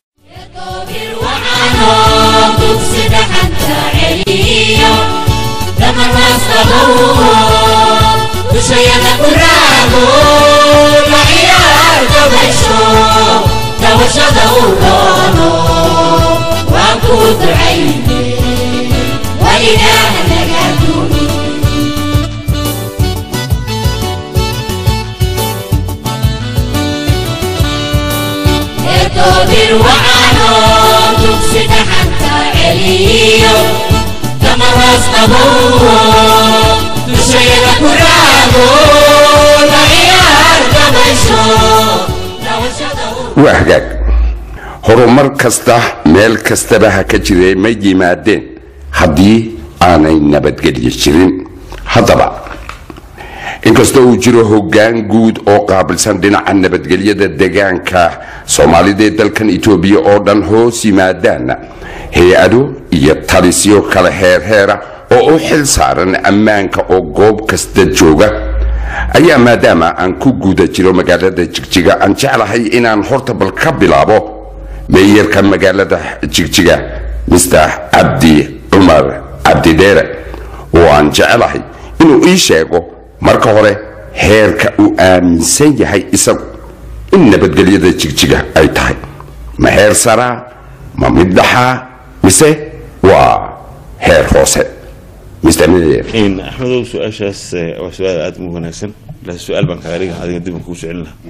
waa hagaag horumar kasta meel kastaba ha ka jiree ma yimaadeen haddii aanay nabadgelyo jirin haddaba inkastoo uu jiro hoggaan guud oo qaabilsan dhinaca nabadgelyada degaanka soomaalida ee dalkan etoobiya oo dhan hoos yimaadaanna hay-ado iyo talisyo kala heerheera oo u xil saaran ammaanka oo goob kasta jooga ayaa maadaama aan ku guda jiro magaalada jigjiga aan jeclahay inaan horta bal ka bilaabo meeyarka magaalada jigjiga mr cabdi cumar cabdidheere oo aan jeclahay inuu ii sheego marka hore heerka uu aaminsan yahay isagu in nabadgelyada jigjiga ay tahay ma heer saraa ma mid dhaxaa mise waa heer hoose mr meyer in axmedow su-aashaas eh, waa su-aal aada u wanaagsan laakiin su-aal baan kaga dhiga adiga dib aan kugu soo celin lahaa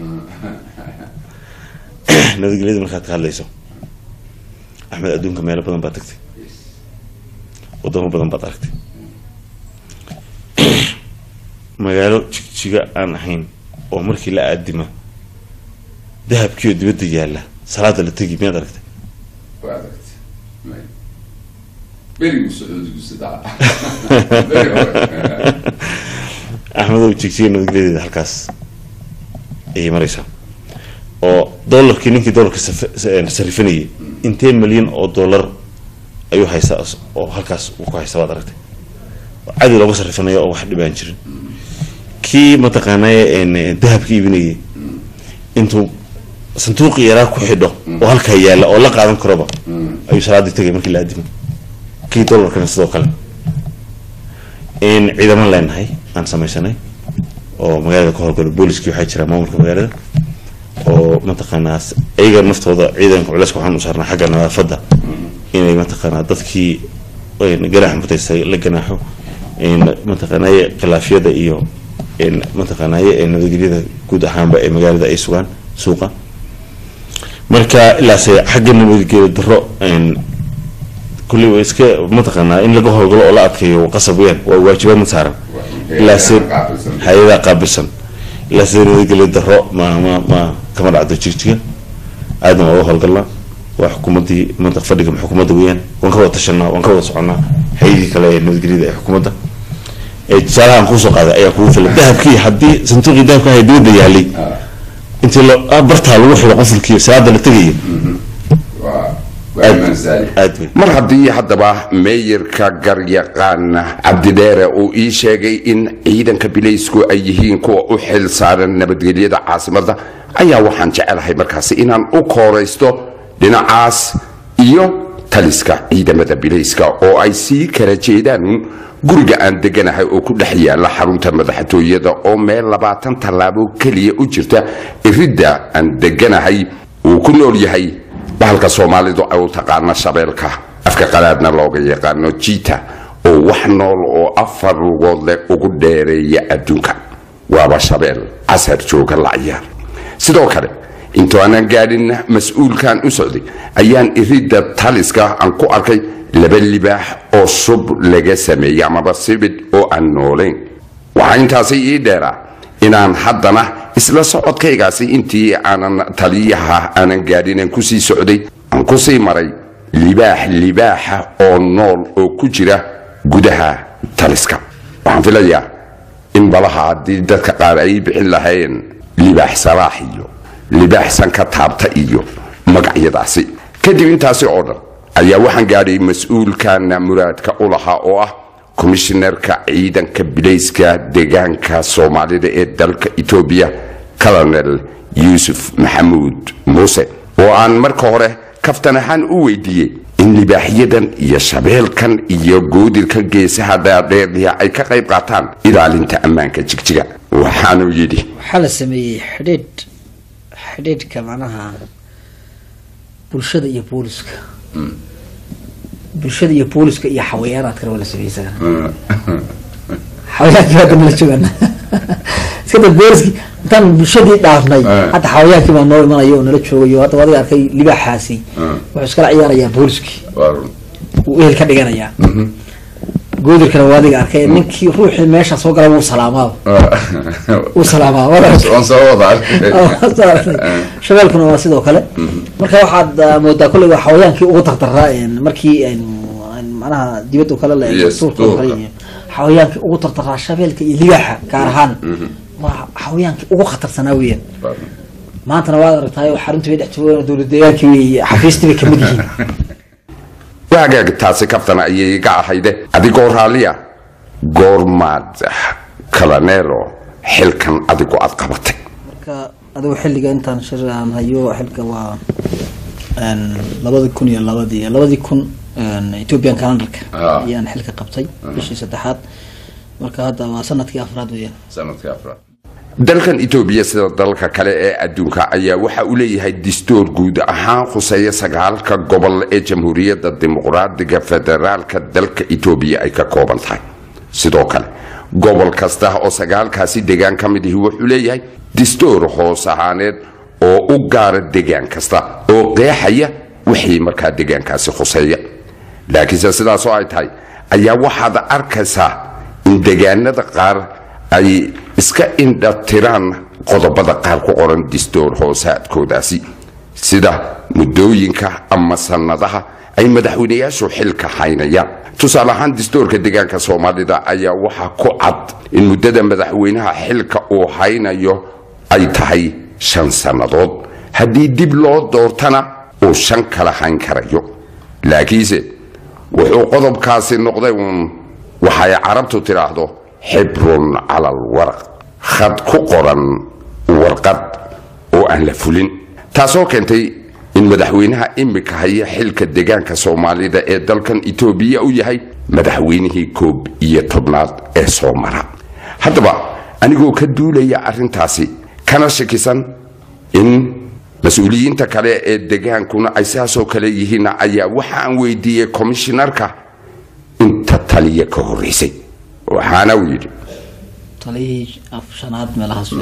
nabadgelyada markaad ka hadlayso axmed adduunka meelo badan baad tagtay wadamo badan baad aragtay magaalo jigjiga aan ahayn oo markii la aadima dahabkiioo dibadda yaalla salaada la tegi miyaad aragtay axmedow jigjiga nabadgelyadeeda halkaas ayay maraysaa oo dollarkii ninkii dollarka saf- sa- sarifanayay intee milyan oo dollar ayuu haystaa as- oo halkaas uu ku haysta baad aragtay oo cadi looga sarifanayo oo wax dhibaan jirin kii mataqaanaaye een, dahabka iibinayay intuu sanduuqii yaraa ku xidho oo halkaa yaalla oo la qaadan karoba ayuu salaadii tegay markii la aadimo kii dollarkana sidoo kale in ciidaman leenahay aan samaysanay oo magaalada ka howlgalo booliskii waxaa jira maamulka magaalada oo mataqaanaa s- iyaga naftooda ciidanka culayska waxaan u saarnaa xagga nadaafadda inay mataqaanaa dadkii een, ganaax mutaystay la ganaaxo een, mataqaanaaye khilaafyada iyo een, mataqaanaaye een, nabadgelyada guud ahaanba ee magaalada ay sugaan suuqa marka ilaase xagga nabadgelyo daro een, kulli waa iska mataqaanaa in laga howlgalo oo la adkeeyo qasab weyaan waa waajibaad ma saaran ilaase hay-adaa qaabilsan ilaase nabadgelyo daro ma ma ma kama dhacdo jigjiga aadna waa uga howlgalnaa waa xukuumaddii mantaq fadhiga xukuumadda weeyaan waan ka wada tashanaa waan ka wada soconnaa hay-adii kale ee nabadgelyada ee xukuumadda ee tusaalahan kuusoo qaaday ayaa kugu filan dahabkii haddii sanduuqii dahabka ahay dibadda yaalay intii la bartaa lagu xidho qofulkii salaada la tegaya aad wey mar haddii haddaba meeyarka garyaqaan cabdidheere uu ii sheegay in ciidanka bilaysku ay yihiin kuwa u xil saaran nabadgelyada caasimadda ayaa waxaan jecelahay markaasi inaan u kooraysto dhinacaas iyo taliska ciidamada bilayska oo ay sii kala jeedaan guriga aan deganahay oo ku dhex yaala xarunta madaxtooyada oo meel labaatan tallaabo keliya u jirta iridda aan deganahay uu ku nool yahay bahalka soomaalidu ay u taqaano shabeelka afka qalaadna looga yaqaano jiita oo wax nool oo afar lugood leh ugu dheereeya adduunka waaba shabeel casar jooga la ciyaar sidoo kale intuu aanan gaadhin mas-uulkan u socday ayaan iridda taliska aan ku arkay laba libaax oo shub laga sameeyey amaba sibidh oo aan noolayn waxaa intaasi ii dheeraa inaan haddana isla socodkaygaasi intii aanan taliyaha aanan gaadhin aan kusii socday aan kusii maray libaax libaaxa oo nool oo ku jira gudaha taliska waxaan filayaa in balaha haddii dadka qaar ay bixin lahayn libaax salaax iyo libaax sanka taabta iyo magacyadaasi kadib intaasi oo dhan ayaa waxaan gaadhay mas-uulkana muraadka u lahaa oo ah komishinarka ciidanka bilayska deegaanka soomaalida ee dalka etoobiya colonel yuusuf maxamuud muuse oo aan marka hore kaftan ahaan u weydiiyey in libaaxyadan iyo shabeelkan iyo goodirkan geesaha dhaadheerliya ay ka qayb qaataan ilaalinta ammaanka jigjiga waxaanuu yidhi waxaa la sameeyey xidhiidh xidhiidhka macnaha bulshada iyo booliska bulshada iyo booliska iyo xawayaanaadkana waa la sameeyey isagana xawayaankii hadda nala joogana iska da booliski intaan bulshadii dhaafnay hadda xawayaankii baa noo imanayo oo nala joogayo hadda adiga arkay libaaxaasi wuxuu iskala ciyaarayaa booliskii uu ehel ka dhiganayaa goodirkana waa adiga arkay ninkii ruuxii meesha soo gala wuu salaamaa wuu salaamaa shabeelkuna waa sidoo kale marka waxaad ah, moodaa kolley waa xawayaankii ugu tartaraa een, markii een, een, macnaha dibadda kale la eego Yes, duurka oo kale duurka. iyo xawayaankii ugu tartaraa shabeelka iyo libaaxa gaar ahaan waa xawayaankii ugu khatarsanaa weeyaan maantana waad aragtaay xaruntii bay dhex joogaan dowlad deegaankii bay xafiistii bay kamid yihiin waagaag taasi kaftana ayay iga ahayde adigoo raalliya goormaad kalaneero xilkan adigu aad qabatay marka adigu xilliga intaan shir aan hayo xilka waa een, labadi kun iyo labadii labadii kun een, ethiopian calendarka Ah. ayaan xilka qabtay bishii saddexaad marka hadda waa sanadkii afraad weeyaan dalkan etoobiya sida dalalka kale ee adduunka ayaa waxa uu leeyahay distoor guud ahaan khuseeya sagaalka gobol ee jamhuuriyadda dimuqraadiga federaalka dalka etoobiya ay ka kooban tahay sidoo kale gobol kasta oo sagaalkaasi degaan ka mid ihi wuxuu leeyahay distoor hoos ahaaneed oo u gaara degaan kasta oo qeexaya wixii markaa degaankaasi khuseeya laakiinse sidaasoo ay tahay ayaa waxaad arkaysaa in degaanada qaar ay iska indhatiraan qodobada qaar ku qoran distoor hoosaadkoodaasi sida muddooyinka ama sannadaha ay madaxweynayaashu xilka haynayaan tusaale ahaan distoorka deegaanka soomaalida ayaa waxaa ku cad in muddada madaxweynaha xilka uu haynayo ay tahay shan sannadood haddii dib loo doortana uu shan kala hayn karayo laakiinse wuxuu qodobkaasi noqday uun waxay carabtu tidhaahdo xibrun cala alwaraq khad ku qoran warqad oo aan la fulin taasoo keentay in madaxweynaha imika haya xilka deegaanka soomaalida ee dalkan etoobiya u yahay madaxweynihii koob iyo tobnaad ee soo mara haddaba anigoo ka duulaya arrintaasi kana shakisan in mas-uuliyiinta kale ee degaankuna ay saasoo kale yihiin ayaa waxa aan weydiiyey komishinarka inta taliya ka horreysay waxaana uu yidhi taliyihii af- shanaad meelahaas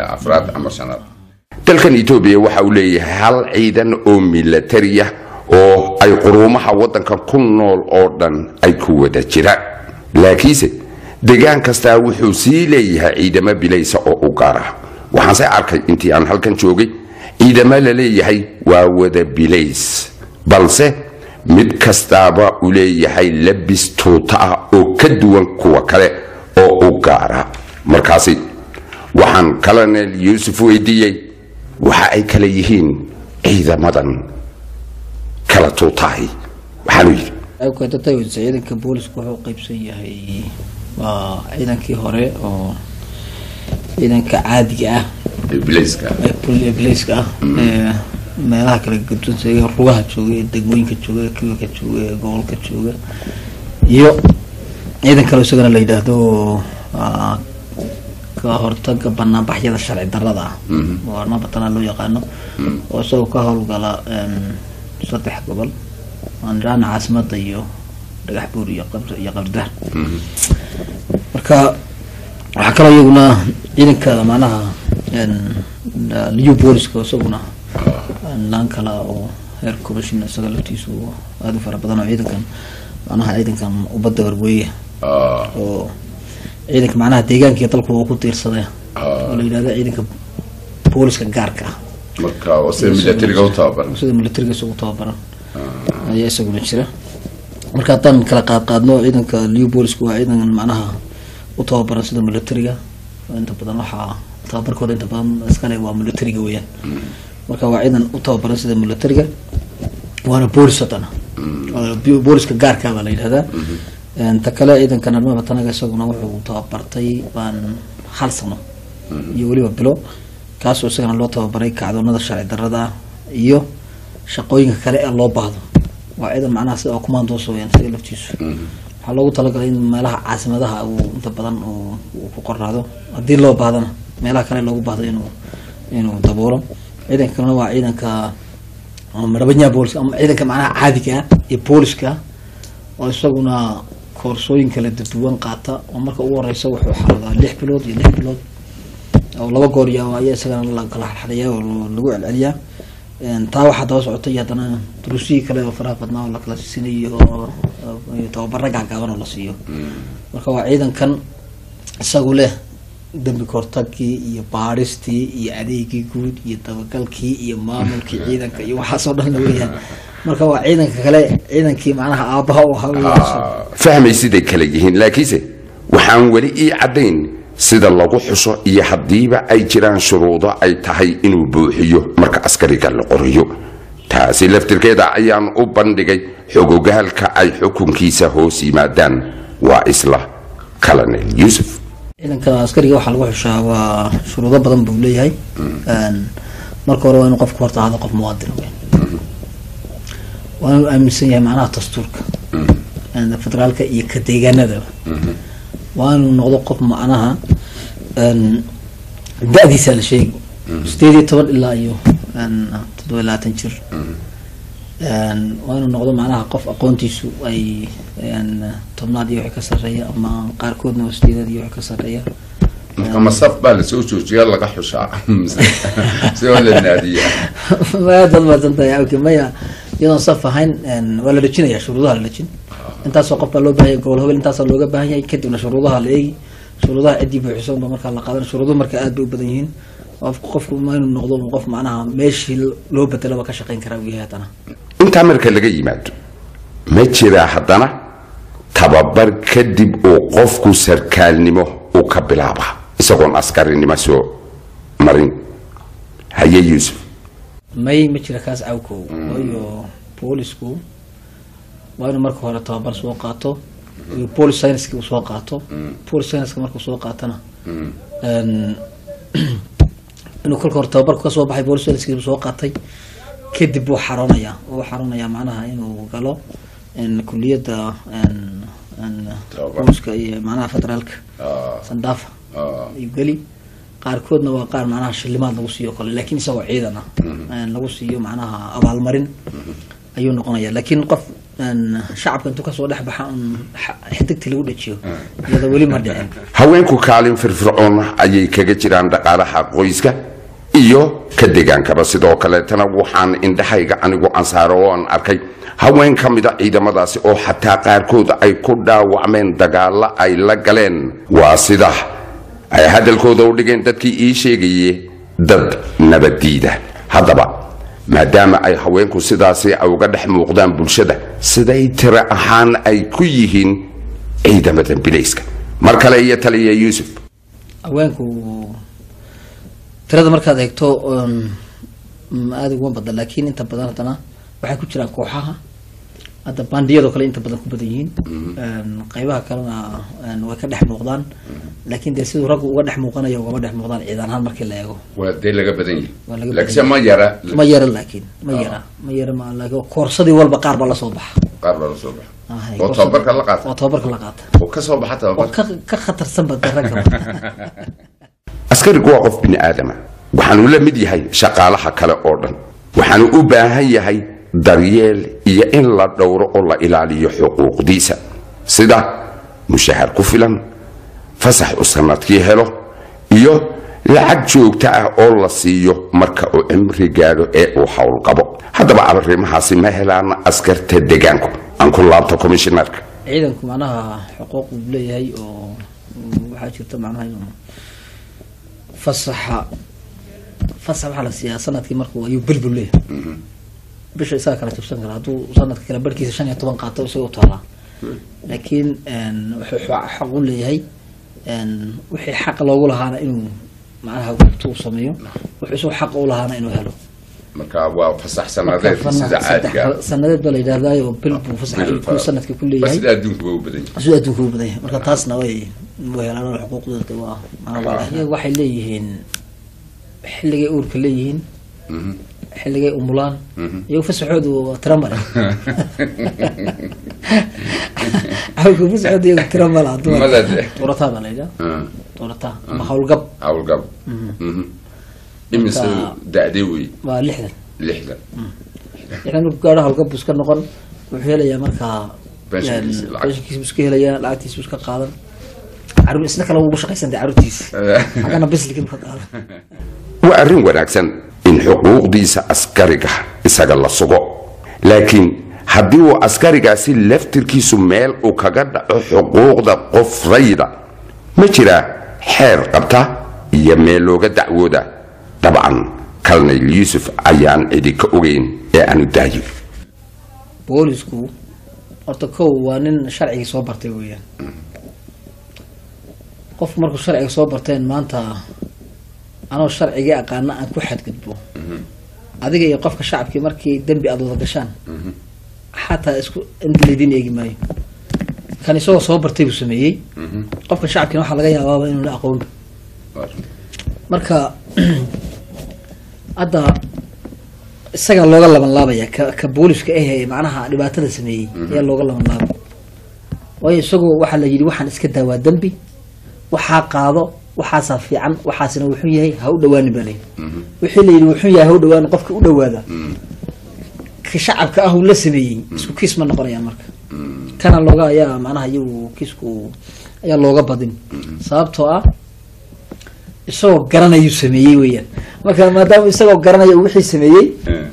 dalkan etoobiya waxa uu leeyahay hal ciidan oo milatariya oo ay quruumaha waddanka ku nool oo dhan ay ku wada jiraan laakiinse degaan kastaa wuxuu sii leeyahay ciidamo bilaysa oo u gaar ah waxaanse arkay intii aan halkan joogay ciidamo la leeyahay waa wada bilays balse mid kastaaba uu leeyahay labis tuuta ah oo ka duwan kuwa kale oo u gaara markaasi waxaan colonel yuusuf weydiiyey waxa ay kala yihiin ciidamadan kala tuutahay waxaanu yidhi awkadatay ciidanka boolisku wuxuu qeybsan yahay waa ciidankii hore oo ciidanka caadiga ah bilayska ee bul- ee bilayska ah ee meelaha kala gadunsa ee rugaha jooga ee degmooyinka jooga ee kiwaka jooga ee gobolka jooga iyo ciidan kale isagana la yidhaahdo ah, ka hortaga banaanbaxyada sharci darada ah oo nabatana loo yaqaano oo isagoo ka howlgala em, saddex gobol aan idhaahna caasimada iyo dhagax buur iyo qabr iyo qabrdar marka waxaa waxaa kaloo iyaguna ciidanka macnaha liu booliska isaguna laan kale oo heer commission isaga laftiisu aada u fara badan oo ciidankan macnaha ciidankan ubadda warweeya oo ciidanka macnaha deegaanka iyo dalku uu ku tiirsaday oo la yidhahdo ciidanka booliska gaarka ah marka oo sida militariga u tababaran sida militariga isagu tababaran ayaa isaguna jira marka haddaan kala qaad qaadno ciidanka liu booliska waa ciidan macnaha u tababaran sida militariga inta badan waxaa tababarkooda inta badan iskale waa militariga weeyaan marka waa ciidan u tababaran sida militariga waana boolis haddana Waa booliska gaarka baa la yidhahdaa ta kale ciidanka narmaba tanaga isaguna wuxuu tababartay baan hal sano iyo weliba bilo kaasoo isagana loo tababaray kacdoonada sharci darrada ah iyo shaqooyinka kale ee loo baahdo waa ciidan macnaha sida commandos weyaan isaga laftiisu waxaa loogu talagalay in meelaha caasimadaha uu inta badan uu uu ku qoraado haddii loo baahdana meelaha kale loogu baahdo inuu inuu daboolo ciidanka kalena waa ciidanka marabanyaha booliska ama ciidanka macnaha caadiga ah iyo booliska oo isaguna koorsooyin kala duwan qaata oo marka ugu horeysa wuxuu xaradaa lix bilood iyo lix bilood oo laba goor iyo ayaa isagana la kala xadxadaya oo lagu celceliyaa taa waxaa daba socotay iyo haddana duruusihii kale oo faraha badnaa oo lakala siinayo oo iyo tababara gaagaaban oo la siiyo marka waa ciidankan isagu leh dembi kortagkii iyo baadhistii iyo adeegii guud iyo dabagalkii iyo maamulkii ciidanka iyo waxaasoo dhan la weeyaan marka waa ciidanka kale ciidankii macnaha aabbaha u ahaa weeyaan fahmay siday kale yihiin laakiinse waxaan weli ii caddayn sida lagu xuso iyo haddiiba ay jiraan shuruudo ay tahay inuu buuxiyo marka askariga la qoriyo taasi laftirkeeda ayaan u bandhigay xogogahalka ay xukunkiisa hoos yimaadaan waa isla colonel yuusuf ciidanka askariga waxaa lagu xushaa waa shuruudo badan buu leeyahay marka hore waa inuu qofku horta ahaado qof muwaadin weyn waa inuu aaminsan yahay macnaha dastuurka federaalka iyo ka deegaanadaba waa inuu noqdo qof macnaha da-diisa la sheegi sideed iyo toban ilaa iyo toddoba iyo labaatan jir waa inuu noqdo macnaha qof aqoontiisu ay tobnaad iyo wixii ka sarreeya ama qaarkoodna waa sideedaad iyo wixii ka sarreeya marka masaf baa lasoo joojiya laga xushaa sidoo la naadiya maya dad maasantahay awki maya iyadoon saf ahayn waa la dhejinaya shuruudaha la dhejin intaasoo qof baa loo baahanya gobol hobel intaasaa looga baahan yahay kadibna shuruudaha la eegi shuruudaha ciddii buuxisan ba markaa la qaadan shuruuduhu marka aad bay u badan yihiin qofku qofku ma inuu noqdo qof macnaha meeshii loo bedelaba ka shaqayn karaa uu yahay haddana intaa marka laga yimaado ma jiraa haddana tababar kadib uu qofku sarkaalnimo uu ka bilaaba isagoon askarinimo soo marin haye yuusuf may ma jira kaas cawkow waayo boolisku waa inuu marka hore tababar soo qaato police scienceski uu soo qaato police scienceska markuu soo qaatana inuu kolka hore tababarku kasoo baxay police scienceski soo qaatay kadib wuu xaroonayaa wuu xaroonayaa macnaha inuu galo kuliyadda booliska iyo macnaha federaalka sandaafa ayuu geli qaarkoodna waa qaar macnaha shilimaad lagu siiyo kale laakiin isagoo ciidan ah lagu siiyo macnaha abaalmarin ayuu noqonaya laakiin qof shacabka intuu kasoo dhex baxa un xidigtii lagu dhajiyo iyada weli ma dhicin haweenku kaalin firfircoon ayay kaga jiraan dhaqaalaha qoyska iyo ka degaankaba sidoo kaleetana waxaan indhahayga anigu ansaaro oo aan arkay haween ka mida ciidamadaasi oo xataa qaarkood ay ku dhaawacmeen dagaalo ay la galeen waa sida ay hadalkooda u dhigeen dadkii ii sheegaye dad nabaddiida haddaba maadaama ay haweenku sidaasi ay uga dhex muuqdaan bulshada siday tiro ahaan ay ku yihiin ciidamada bilayska mar kale iyo taliya yuusuf haweenku tirada markaad eegto aada uguma badan laakiin inta badan haddana waxay ku jiraan kooxaha hadda bandiyadoo kale inta badan ku badan yihiin qeybaha kalena way ka dhex muuqdaan laakiin dee siduu raggu uga dhex muuqanayo ugama dhex muuqdaan ciidan ahaan markii la eego waa dee laga badan Waa laga yahay badan laakiinse ma yara ma yara laakiin ma yara ma yara ma laakiin koorsadii walba qaar baa lasoo baxa qaar baa la soo baxa Ahay, oo koorsada- tababarka la qaata oo tababarka la qaata oo ka soo baxa oo tababarka ka ka khatarsan ba dee ragga askarigu waa qof bini aadama waxaanu la mid yahay shaqaalaha kale oo dhan waxaanu u baahan yahay daryeel iyo in la dhowro oo la ilaaliyo xuquuqdiisa sida mushahar ku filan fasax uu sanadkii helo iyo lacag joogto ah oo la siiyo marka uu cimri gaadho ee uu howlqabo haddaba arrimahaasi ma helaan askarta deegaanku aan ku laabto komishinarka ciidanku macnaha xuquuq uu leeyahay oo mm, waxaa jirta macnaha inuu fasaxa fasax waxaa la siiyaa sanadkii markuu ayuu belbel leeyahay bisha isaga kala jabsan kara hadduu sanadka kale barhkiisa shan iyo toban qaato isaga u taalaa laakiin een, wuxuu xa- xaq u leeyahay een, wixii xaq loogu lahaana inuu macnaha gubto uu sameeyo wuxuu isagu xaq u lahaana inuu helo marka waa fasax Marka fana- saddex sanadeed baa la yidhahdaa oo bil buu fasax ku sanadkii ku leeyahay adduunku waa u badan yahay siduu adduunka u badan yahay marka taasna way way helaan xuquuqdooda waa maanaa iyaga waxay leeyihiin xilligay uurka leeyihiin xilligay umulaan iyagu fasaxoodu waa tira male awlka fasaxooda iyagu tira male Male de. tuurataa baa la yidhaha tuurataa ama howlgab howlgab imise Marka- da'dee wey waa lixdan lixdan lixdan markuu gaadho howlgab buu iska noqon wuxuu helayaa markaa Pensionkiisa, lacag. pensionkiisa buu iska helayaa lacagtiisa buu iska qaadan caruur isna kale ugu shaqaysantay caruurtiisa xaggana bislikin ka qaadan waa arrin wanaagsan in xuquuqdiisa askariga isaga la sugo laakiin haddii uu askarigaasi laftirkiisu meel uu kaga dhaco xuquuqda qof rayda ma jiraa xeer qabta iyo meel looga dacwooda dabcan kalnayl yuusuf ayaan cidi ka ogeyn ee aanu daayo boolisku horta kow waa nin sharcigii soo bartay weeyaan qofku markuu sharciga soo barteen maanta anoo sharcigii aqaana aan ku xadgudbo adiga iyo qofka shacabkii markii dembi aad wada gashaan xataa isku inta laydin eegi maayo kan isagoo soo bartay buu sameeyey qofka shacabkiina waxaa laga yaabaaba inuu la aqoon marka hadda isagaa looga laban laabaya ka ka booliska ahee macnaha dhibaatada sameeyey ayaa looga laban laabay waayo isagoo waxaa la yidhi waxaan iska daawaa dembi waxaa qaado waxaasaa fiican waxaasina wuxuu yahay ha u dhawaani baa layidhi wixii la yidhi wuxuu yahay ha u dhawaani qofka u dhawaada ka shacabka ah uu la sameeyey isku kiis ma noqonayaan marka kana looga ayaa macnaha iyagu kiisku ayaa looga badin sababtoo ah isagoo garanayuu sameeyey weeyaan marka maadaama isagoo garanaya uu wixii sameeyey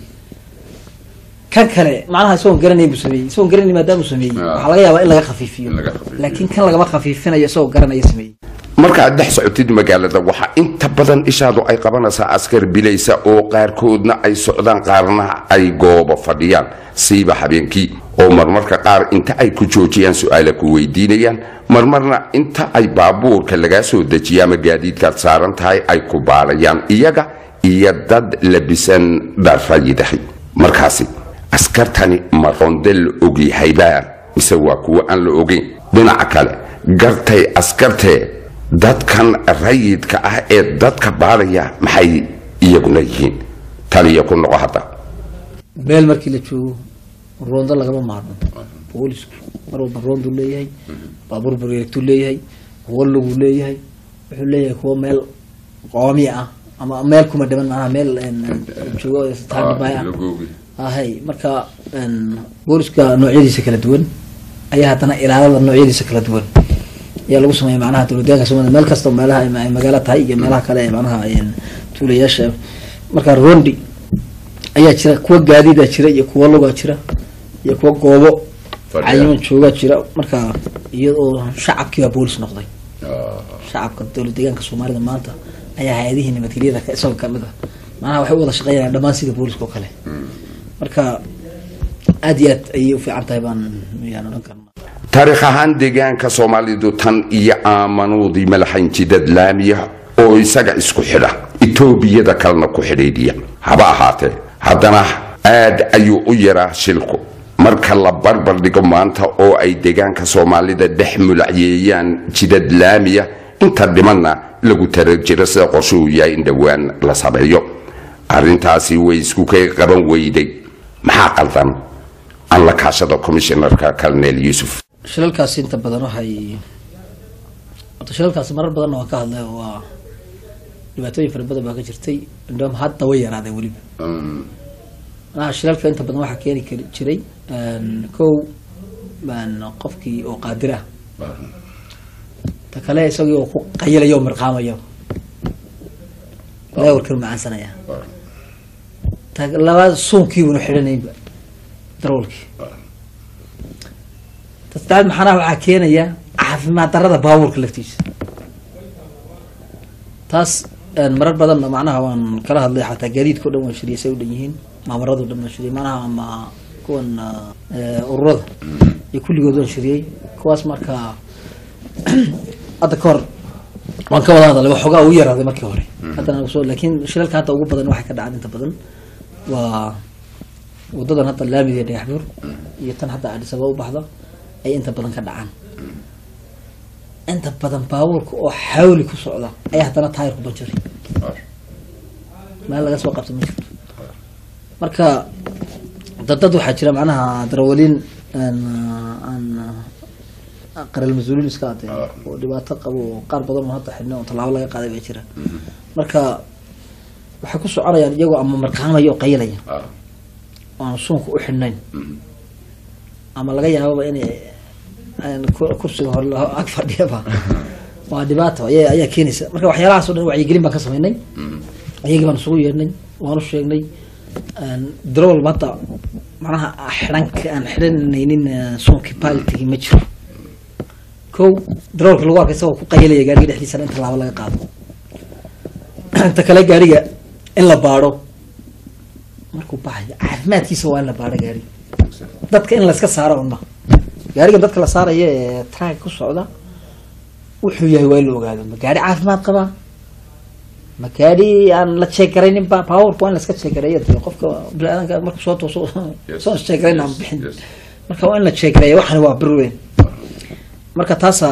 kan kale macnaha isagoo garanay buu sameeyey isagoo garanay maadaama uu sameeyey waxaa laga yaabaa in laga khafiifiyo laakiin kan lagama khafiifinayo isagoo garanaya sameeyey markaad dhex socotid magaalada waxaa inta badan ishaadu ay qabanaysaa askar bilaysa oo qaarkoodna ay socdaan qaarna ay goobo fadhiyaan siiba habeenkii oo marmarka qaar inta ay ku joojiyaan su-aala ku weydiinayaan marmarna inta ay baabuurka lagaa soo dejiya ama gaadiidkaad saaran tahay ay ku baalayaan iyaga iyo dad labisan dharrayidahay markaasi askartani ma ronde la ogyahaybaa mise waa kuwo aan la ogeyn dhinaca kale gartay askartee dadkan rayidka ah ee dadka baadhaya maxay iyaguna yihiin taliya ku noqo hadda meel markii la joogo roondo lagama maarmo boolisku mar walba roonduu leeyahay baabuur bareegtuu leeyahay kuwo luguu leeyahay wuxuu leeyahay kuwo meel qoomi ah ama meel kuma dhiman macnaha meel joogo taagbaay ah ahay marka booliska noocyadiisa kala duwan ayaa haddana ilaalada noocyadiisa kala duwan ayaa lagu sameeya macnaha dowladyaanka soomaliya meel kasta meelaha ay magaalo tahay iyo meelaha kale ee macnaha tuulayaasha marka rondi ayaa jira kuwa gaadiidaa jira iyo kuwa lugaa jira iyo kuwa goobo cayiman joogaa jira marka iyadoo shacabkii baa boolis noqday shacabka dowlad deegaanka soomaalida maanta ayaa hay-adihii nabadgelyada isagoo kamid ah macnaha waxay u wada shaqeynayaan dhammaan sida booliska oo kale marka aad iyo aad ayay u fiican tahay baan yaan odhan karna taariikh ahaan deegaanka soomaalidu tan iyo aamanuudii malaxayn jidad laamiya oo isaga isku xidha etoobiyada kalena ku xidhiidhiya haba ahaatee haddana aad ayuu u yaraa shilku marka la barbar dhigo maanta oo ay deegaanka soomaalida dhex mulacyeeyaan jidad laamiya inta dhimanna lagu tarar jiro sida qorshuhu yahay in dhowaan la sameeyo arrintaasi way isku ka qaban weyday maxaa qaldan aan la kaashada commissionarka colonel yuusuf shilalkaasi inta badan waxay horta shilalkaasi marar badanna waan ka hadlay oo waa dhibaatooyin fara badan baa ka jirtay indhoom hadda way yaraadeen weliba manaha shilalka inta badan waxaa keeni kari jiray kow qofkii oo qaadir ah ta kale isagii oo ku qayilayo oo mirqaamayo leewarkan macaansanaya ta labaad suunkiibuna xidhanaynba darwalkii ta saddexaad maxanaha waxaa keenaya caafimaad darada baabuurka laftiisa taas een, marar badanna macnaha waan kala hadlay xataa gaadiidka o dhan waan shiriyay say u dhan yihiin maamarada o dhan waan shiriyay macnaha ama kuwan eh, ururada iyo kulligood waan shiriyey kuwaas marka hadda ka hor waan ka wada hadalay waxoogaa ugu yaraaday markii hore haddana soo laakiin shilalka hadda ugu badan waxay ka dhacaan inta badan waa wadadan hadda laamiga ee dhagaxbuur iyo tan hadda Addis Ababa u baxda ay inta badan ka dhacaan inta badan baabuurka oo xawli ku socda ayaa haddana taayirku banjaray meel laga soo qabta ma jirto marka dad dad waxaa jira macnaha darawaliin aan aan qaral mas-uuliin iska adee oo dhibaato qabo oo qaar badan oo hadda xidhna oo tallaabo laga qaaday baa jira marka waxay ku soconayaan iyagoo ama marqaamaya oo qayilaya oo aan suunka u xidhnayn ama laga yaababa inay aan ku- kursiga hore la- ag fadhiyaba waa dhibaato ayaa ayaa keenaysa marka waxyaalahaas oo dhan wacyigelin baan ka samaynay iyagii baan isugu yeedhnay waan u sheegnay darowal hadda macnaha xidhanka aan xidhanaynin eh, suunkii palitigi ma jiro kow darowalka lagu arkay isagoo ku qayilaya gaariga dhexdiisana inta laabo laga qaado inta kale gaariga in la baadho markuu baxayo caafimaadkiisa waa in la baadho gaariga dadka in layska saaro un ma gaariga dadka la saaraya ee traag ku socda wuxuu yahay waa in la ogaado ma gaari caafimaad qabaa ma gaari aan la jeegaraynin ba powerka waa in laska jeegareeya dee qofka biniaadanka markuu soo tooso soo jeegarayn aan bixin marka waa in la jeegareeya waxani waa bir weyn marka taasa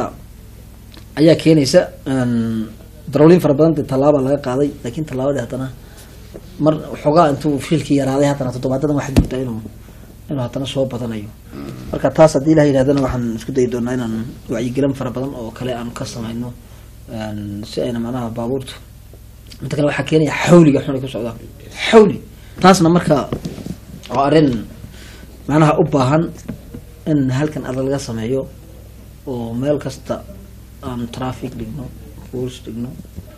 ayaa keenaysa darowliin fara badan dee tallaaba laga qaaday laakiin tallaabadii haddana mar xoogaa intuu fiilkii yaraaday haddana toddobaadadan waxaad moodaa inuu inuu haddana soo badanayo marka taas haddii ilaha yidhahdana waxaan isku dayi doonaa inaan wacyigelin fara badan oo kale aan ka samayno een, si ayna macnaha baabuurtu inta kale waxaa keenaya xawliga xun ay ku socdaan xawli taasna marka waa arrin macnaha u baahan in halkan adag laga sameeyo oo meel kasta aan traffic dhigno rules dhigno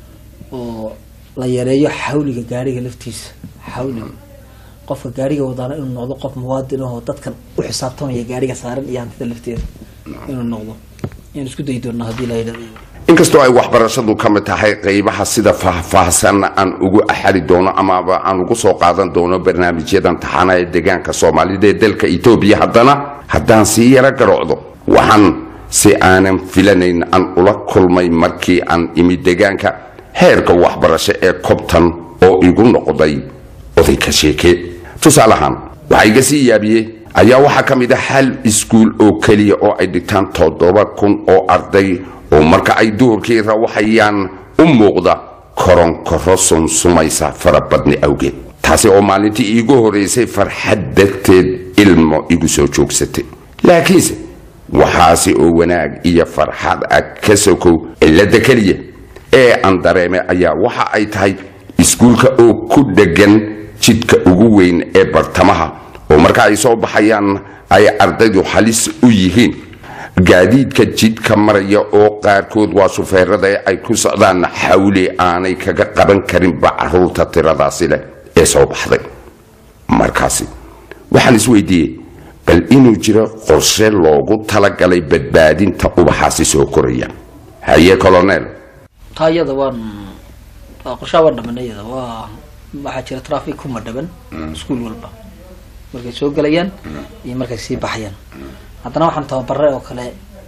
oo la yareeyo xawliga gaariga laftiisa xawliga qofka gaariga wadaana inuu noqdo qof muwaadin ahoo dadkan u xisaabtamaya gaariga saaran iyo hantida lafteeda inuu noqdo ayaan isku dayi doonaa haddii la yidhahdo inkastoo ay waxbarashadu ka mid tahay qeybaha sida faahfaahsan aan ugu axari doono amaba aan ugu soo qaadan doono barnaamijyadan taxana ee deegaanka soomaalida ee dalka etoobiya haddana haddaan sii yaro garocdo waxaan si aanan filanayn aan ula kulmay markii aan imi deegaanka heerka waxbarasho ee kobtan oo igu noqday oday ka sheeke tusaalahaan waxaa iga sii yaabiyey ayaa waxaa ka mid ah hal iskuul oo keliya oo ay dhigtaan toddoba kun oo arday oo marka ay duhurkii rawaxayaan u muuqda koronkoro sunsumaysa farabadni awgeed taasi oo maalintii iigu horeysay farxad darteed ilmo igu soo joogsatay laakiinse waxaasi oo wanaag iyo farxad ah ka sokow cilada keliya ee aan dareemay ayaa waxa ay tahay iskuulka oo ku dhegan jidka ugu weyn ee bartamaha oo marka ay soo baxayaan ay ardaydu halis u yihiin gaadiidka jidka maraya oo qaarkood waa shufeerada ee ay ku socdaan xawli aanay kaga qaban karinba caruurta tiradaasi leh ee soo baxday markaasi waxaan isweydiiyey bal inuu jiro qorshe loogu talagalay badbaadinta ubaxaasi soo koraya haye colonel taa iyada waan waa qorshaha waan dhamanay iyada waa waxaa jira traffic kuma dhaban iskuul walba markay soo gelayaan iyo markay sii baxayaan haddana waxaan tababaray oo kale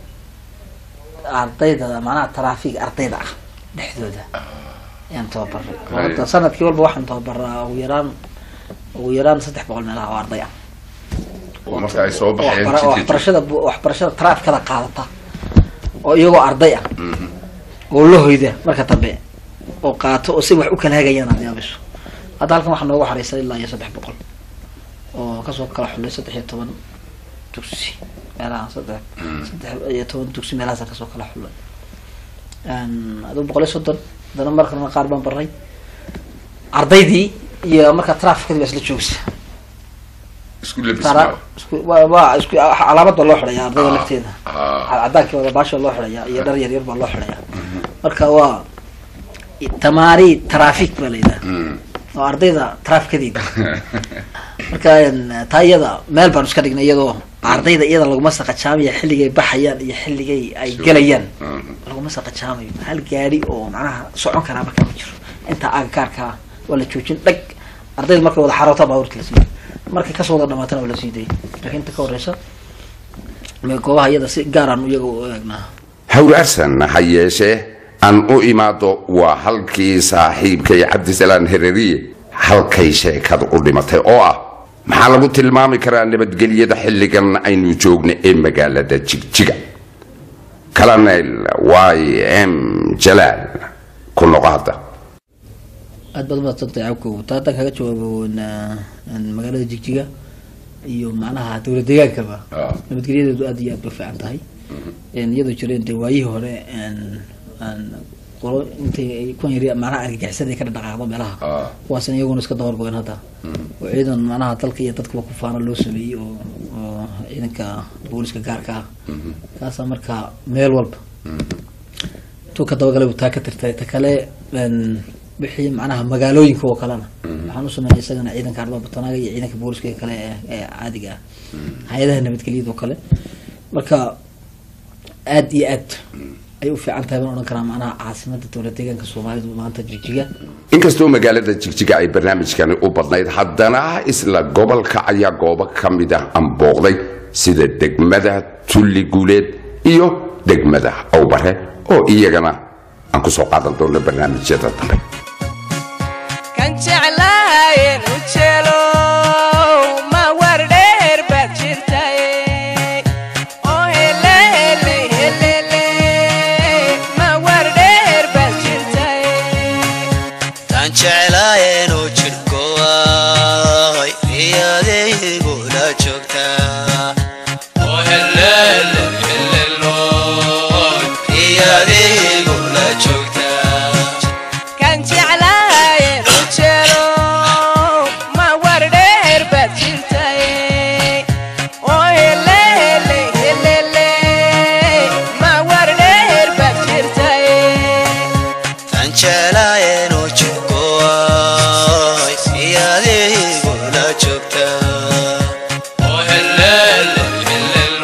ardayda macnaha traffic ardayda ah dhexdooda ayaan tababaray oo hadda sanadkii walba waxaan tababaraa ugu yaraan ugu yaraan saddex boqol meelaha oo arday ah marka ay soo oo waxbara- oo waxbarashada bu- waxbarashada trafficada qaadata oo iyagoo arday ah oo la hoyda marka dambe oo qaato oo si wax u kala hagayaan aad yaabiso hadda halkan waxaa noogu xareysan ilaa iyo saddex boqol oo kasoo kala xulay saddex iyo toban dugsi meelaha saddex saddex iyo toban dugsi meelahaasa kasoo kala xulay aduu boqol iyo soddon haddana markalena qaar baan baray ardaydii iyo markaa trafficadii baa isla joogsa isku labis tara maaha. isku waa waa isku calaamad baa loo xidhayaa ardayda Ah, lafteeda ah. cadaankii wada baasha loo xidhayaa iyo dhar yaryar baa loo xidhayaa marka waa tamaari traffic baa la yidhaha Mm. oo ardayda traafikadeeda marka een, taa iyada meel baan iska dhignay iyadoo ardayda iyada laguma saqajaamayo xilligay baxayaan iyo xilligay ay gelayaan Mhm. laguma saqajaamayo hal gaadi oo macnaha socon karaa marka ma jiro inta agagaarka waa la joojin dhag ardayda markay wada xaroota baabuurta la siiyo markay kasoo wada dhamaatana waa la sii dayay laakiin inta ka horeysa me- goobaha iyada si gaaraan iyaga u eegnaa hawraarsan ha yeeshee aan u imaado waa halkii saaxiibkay cabdisalaan hereriye halkay sheekadu u dhimatay oo ah maxaa lagu tilmaami karaa nabadgelyada xilligan aynu joogno ee magaalada jigjiga colonel y m jalaal ku noqo hadda aad baad umadsantay cabkow taa haddaan kaga jawaabo na- n- magaalada jigjiga iyo macnaha dowlad deegaankaba Ah. nabadgelyadeedu aad iyo aad bay fiican tahay n iyadoo jireen dee waayihii hore n n qolo intay ay kuwan yari macnaha argagixisada ay ka dhaqaaqdo meelaha Ah. kuwaasna iyaguna iska dabargoyen hadda oo ciidan macnaha dalka iyo dadkaba ku faano loo sameeyey oo oo ciidanka booliska gaarka ah kaasaa markaa meel walba intuu ka dabagalay buu taa ka tirtay ta kale n wixii macnaha magaalooyinka oo kalena waxaan u sameeyay isagana ciidanka ardada batanaga iyo ciidanka booliska ee kale ee- ee caadiga ah hay-adaha nabadgelyada oo kale marka aad iyo aad ay u fiican tahay baan odhan karaa macnaha caasimada dowlad deegaanka soomaalidu maanta jigjiga inkastoo magaalada jigjiga ay barnaamijkani u badnayd haddana isla gobolka ayaa goobo ka mid ah aan booqday sida degmada tulli guuleed iyo degmada awbare oo iyagana aan ku soo qaadan doono barnaamijyada dambe kan jeclahayen u jelo ma war dheer baad jirtaye oo hele hele helele ma war dheer baad jirtaye tan jeclaayeen oo jidhkooay riyadaygu la joogtaa oo helele heleloy riyadaygu la joogtaa kan jeclahayen u jelo ma war dheer baad jirtaye oo hele hele helele ma war dheer baad jirtaye tan jeclaayeen oo jidhkooay riyadaygu la joogtaa oo helele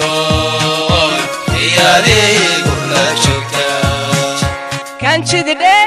heleloy riyadaygu la joogtaa kan jidi dheer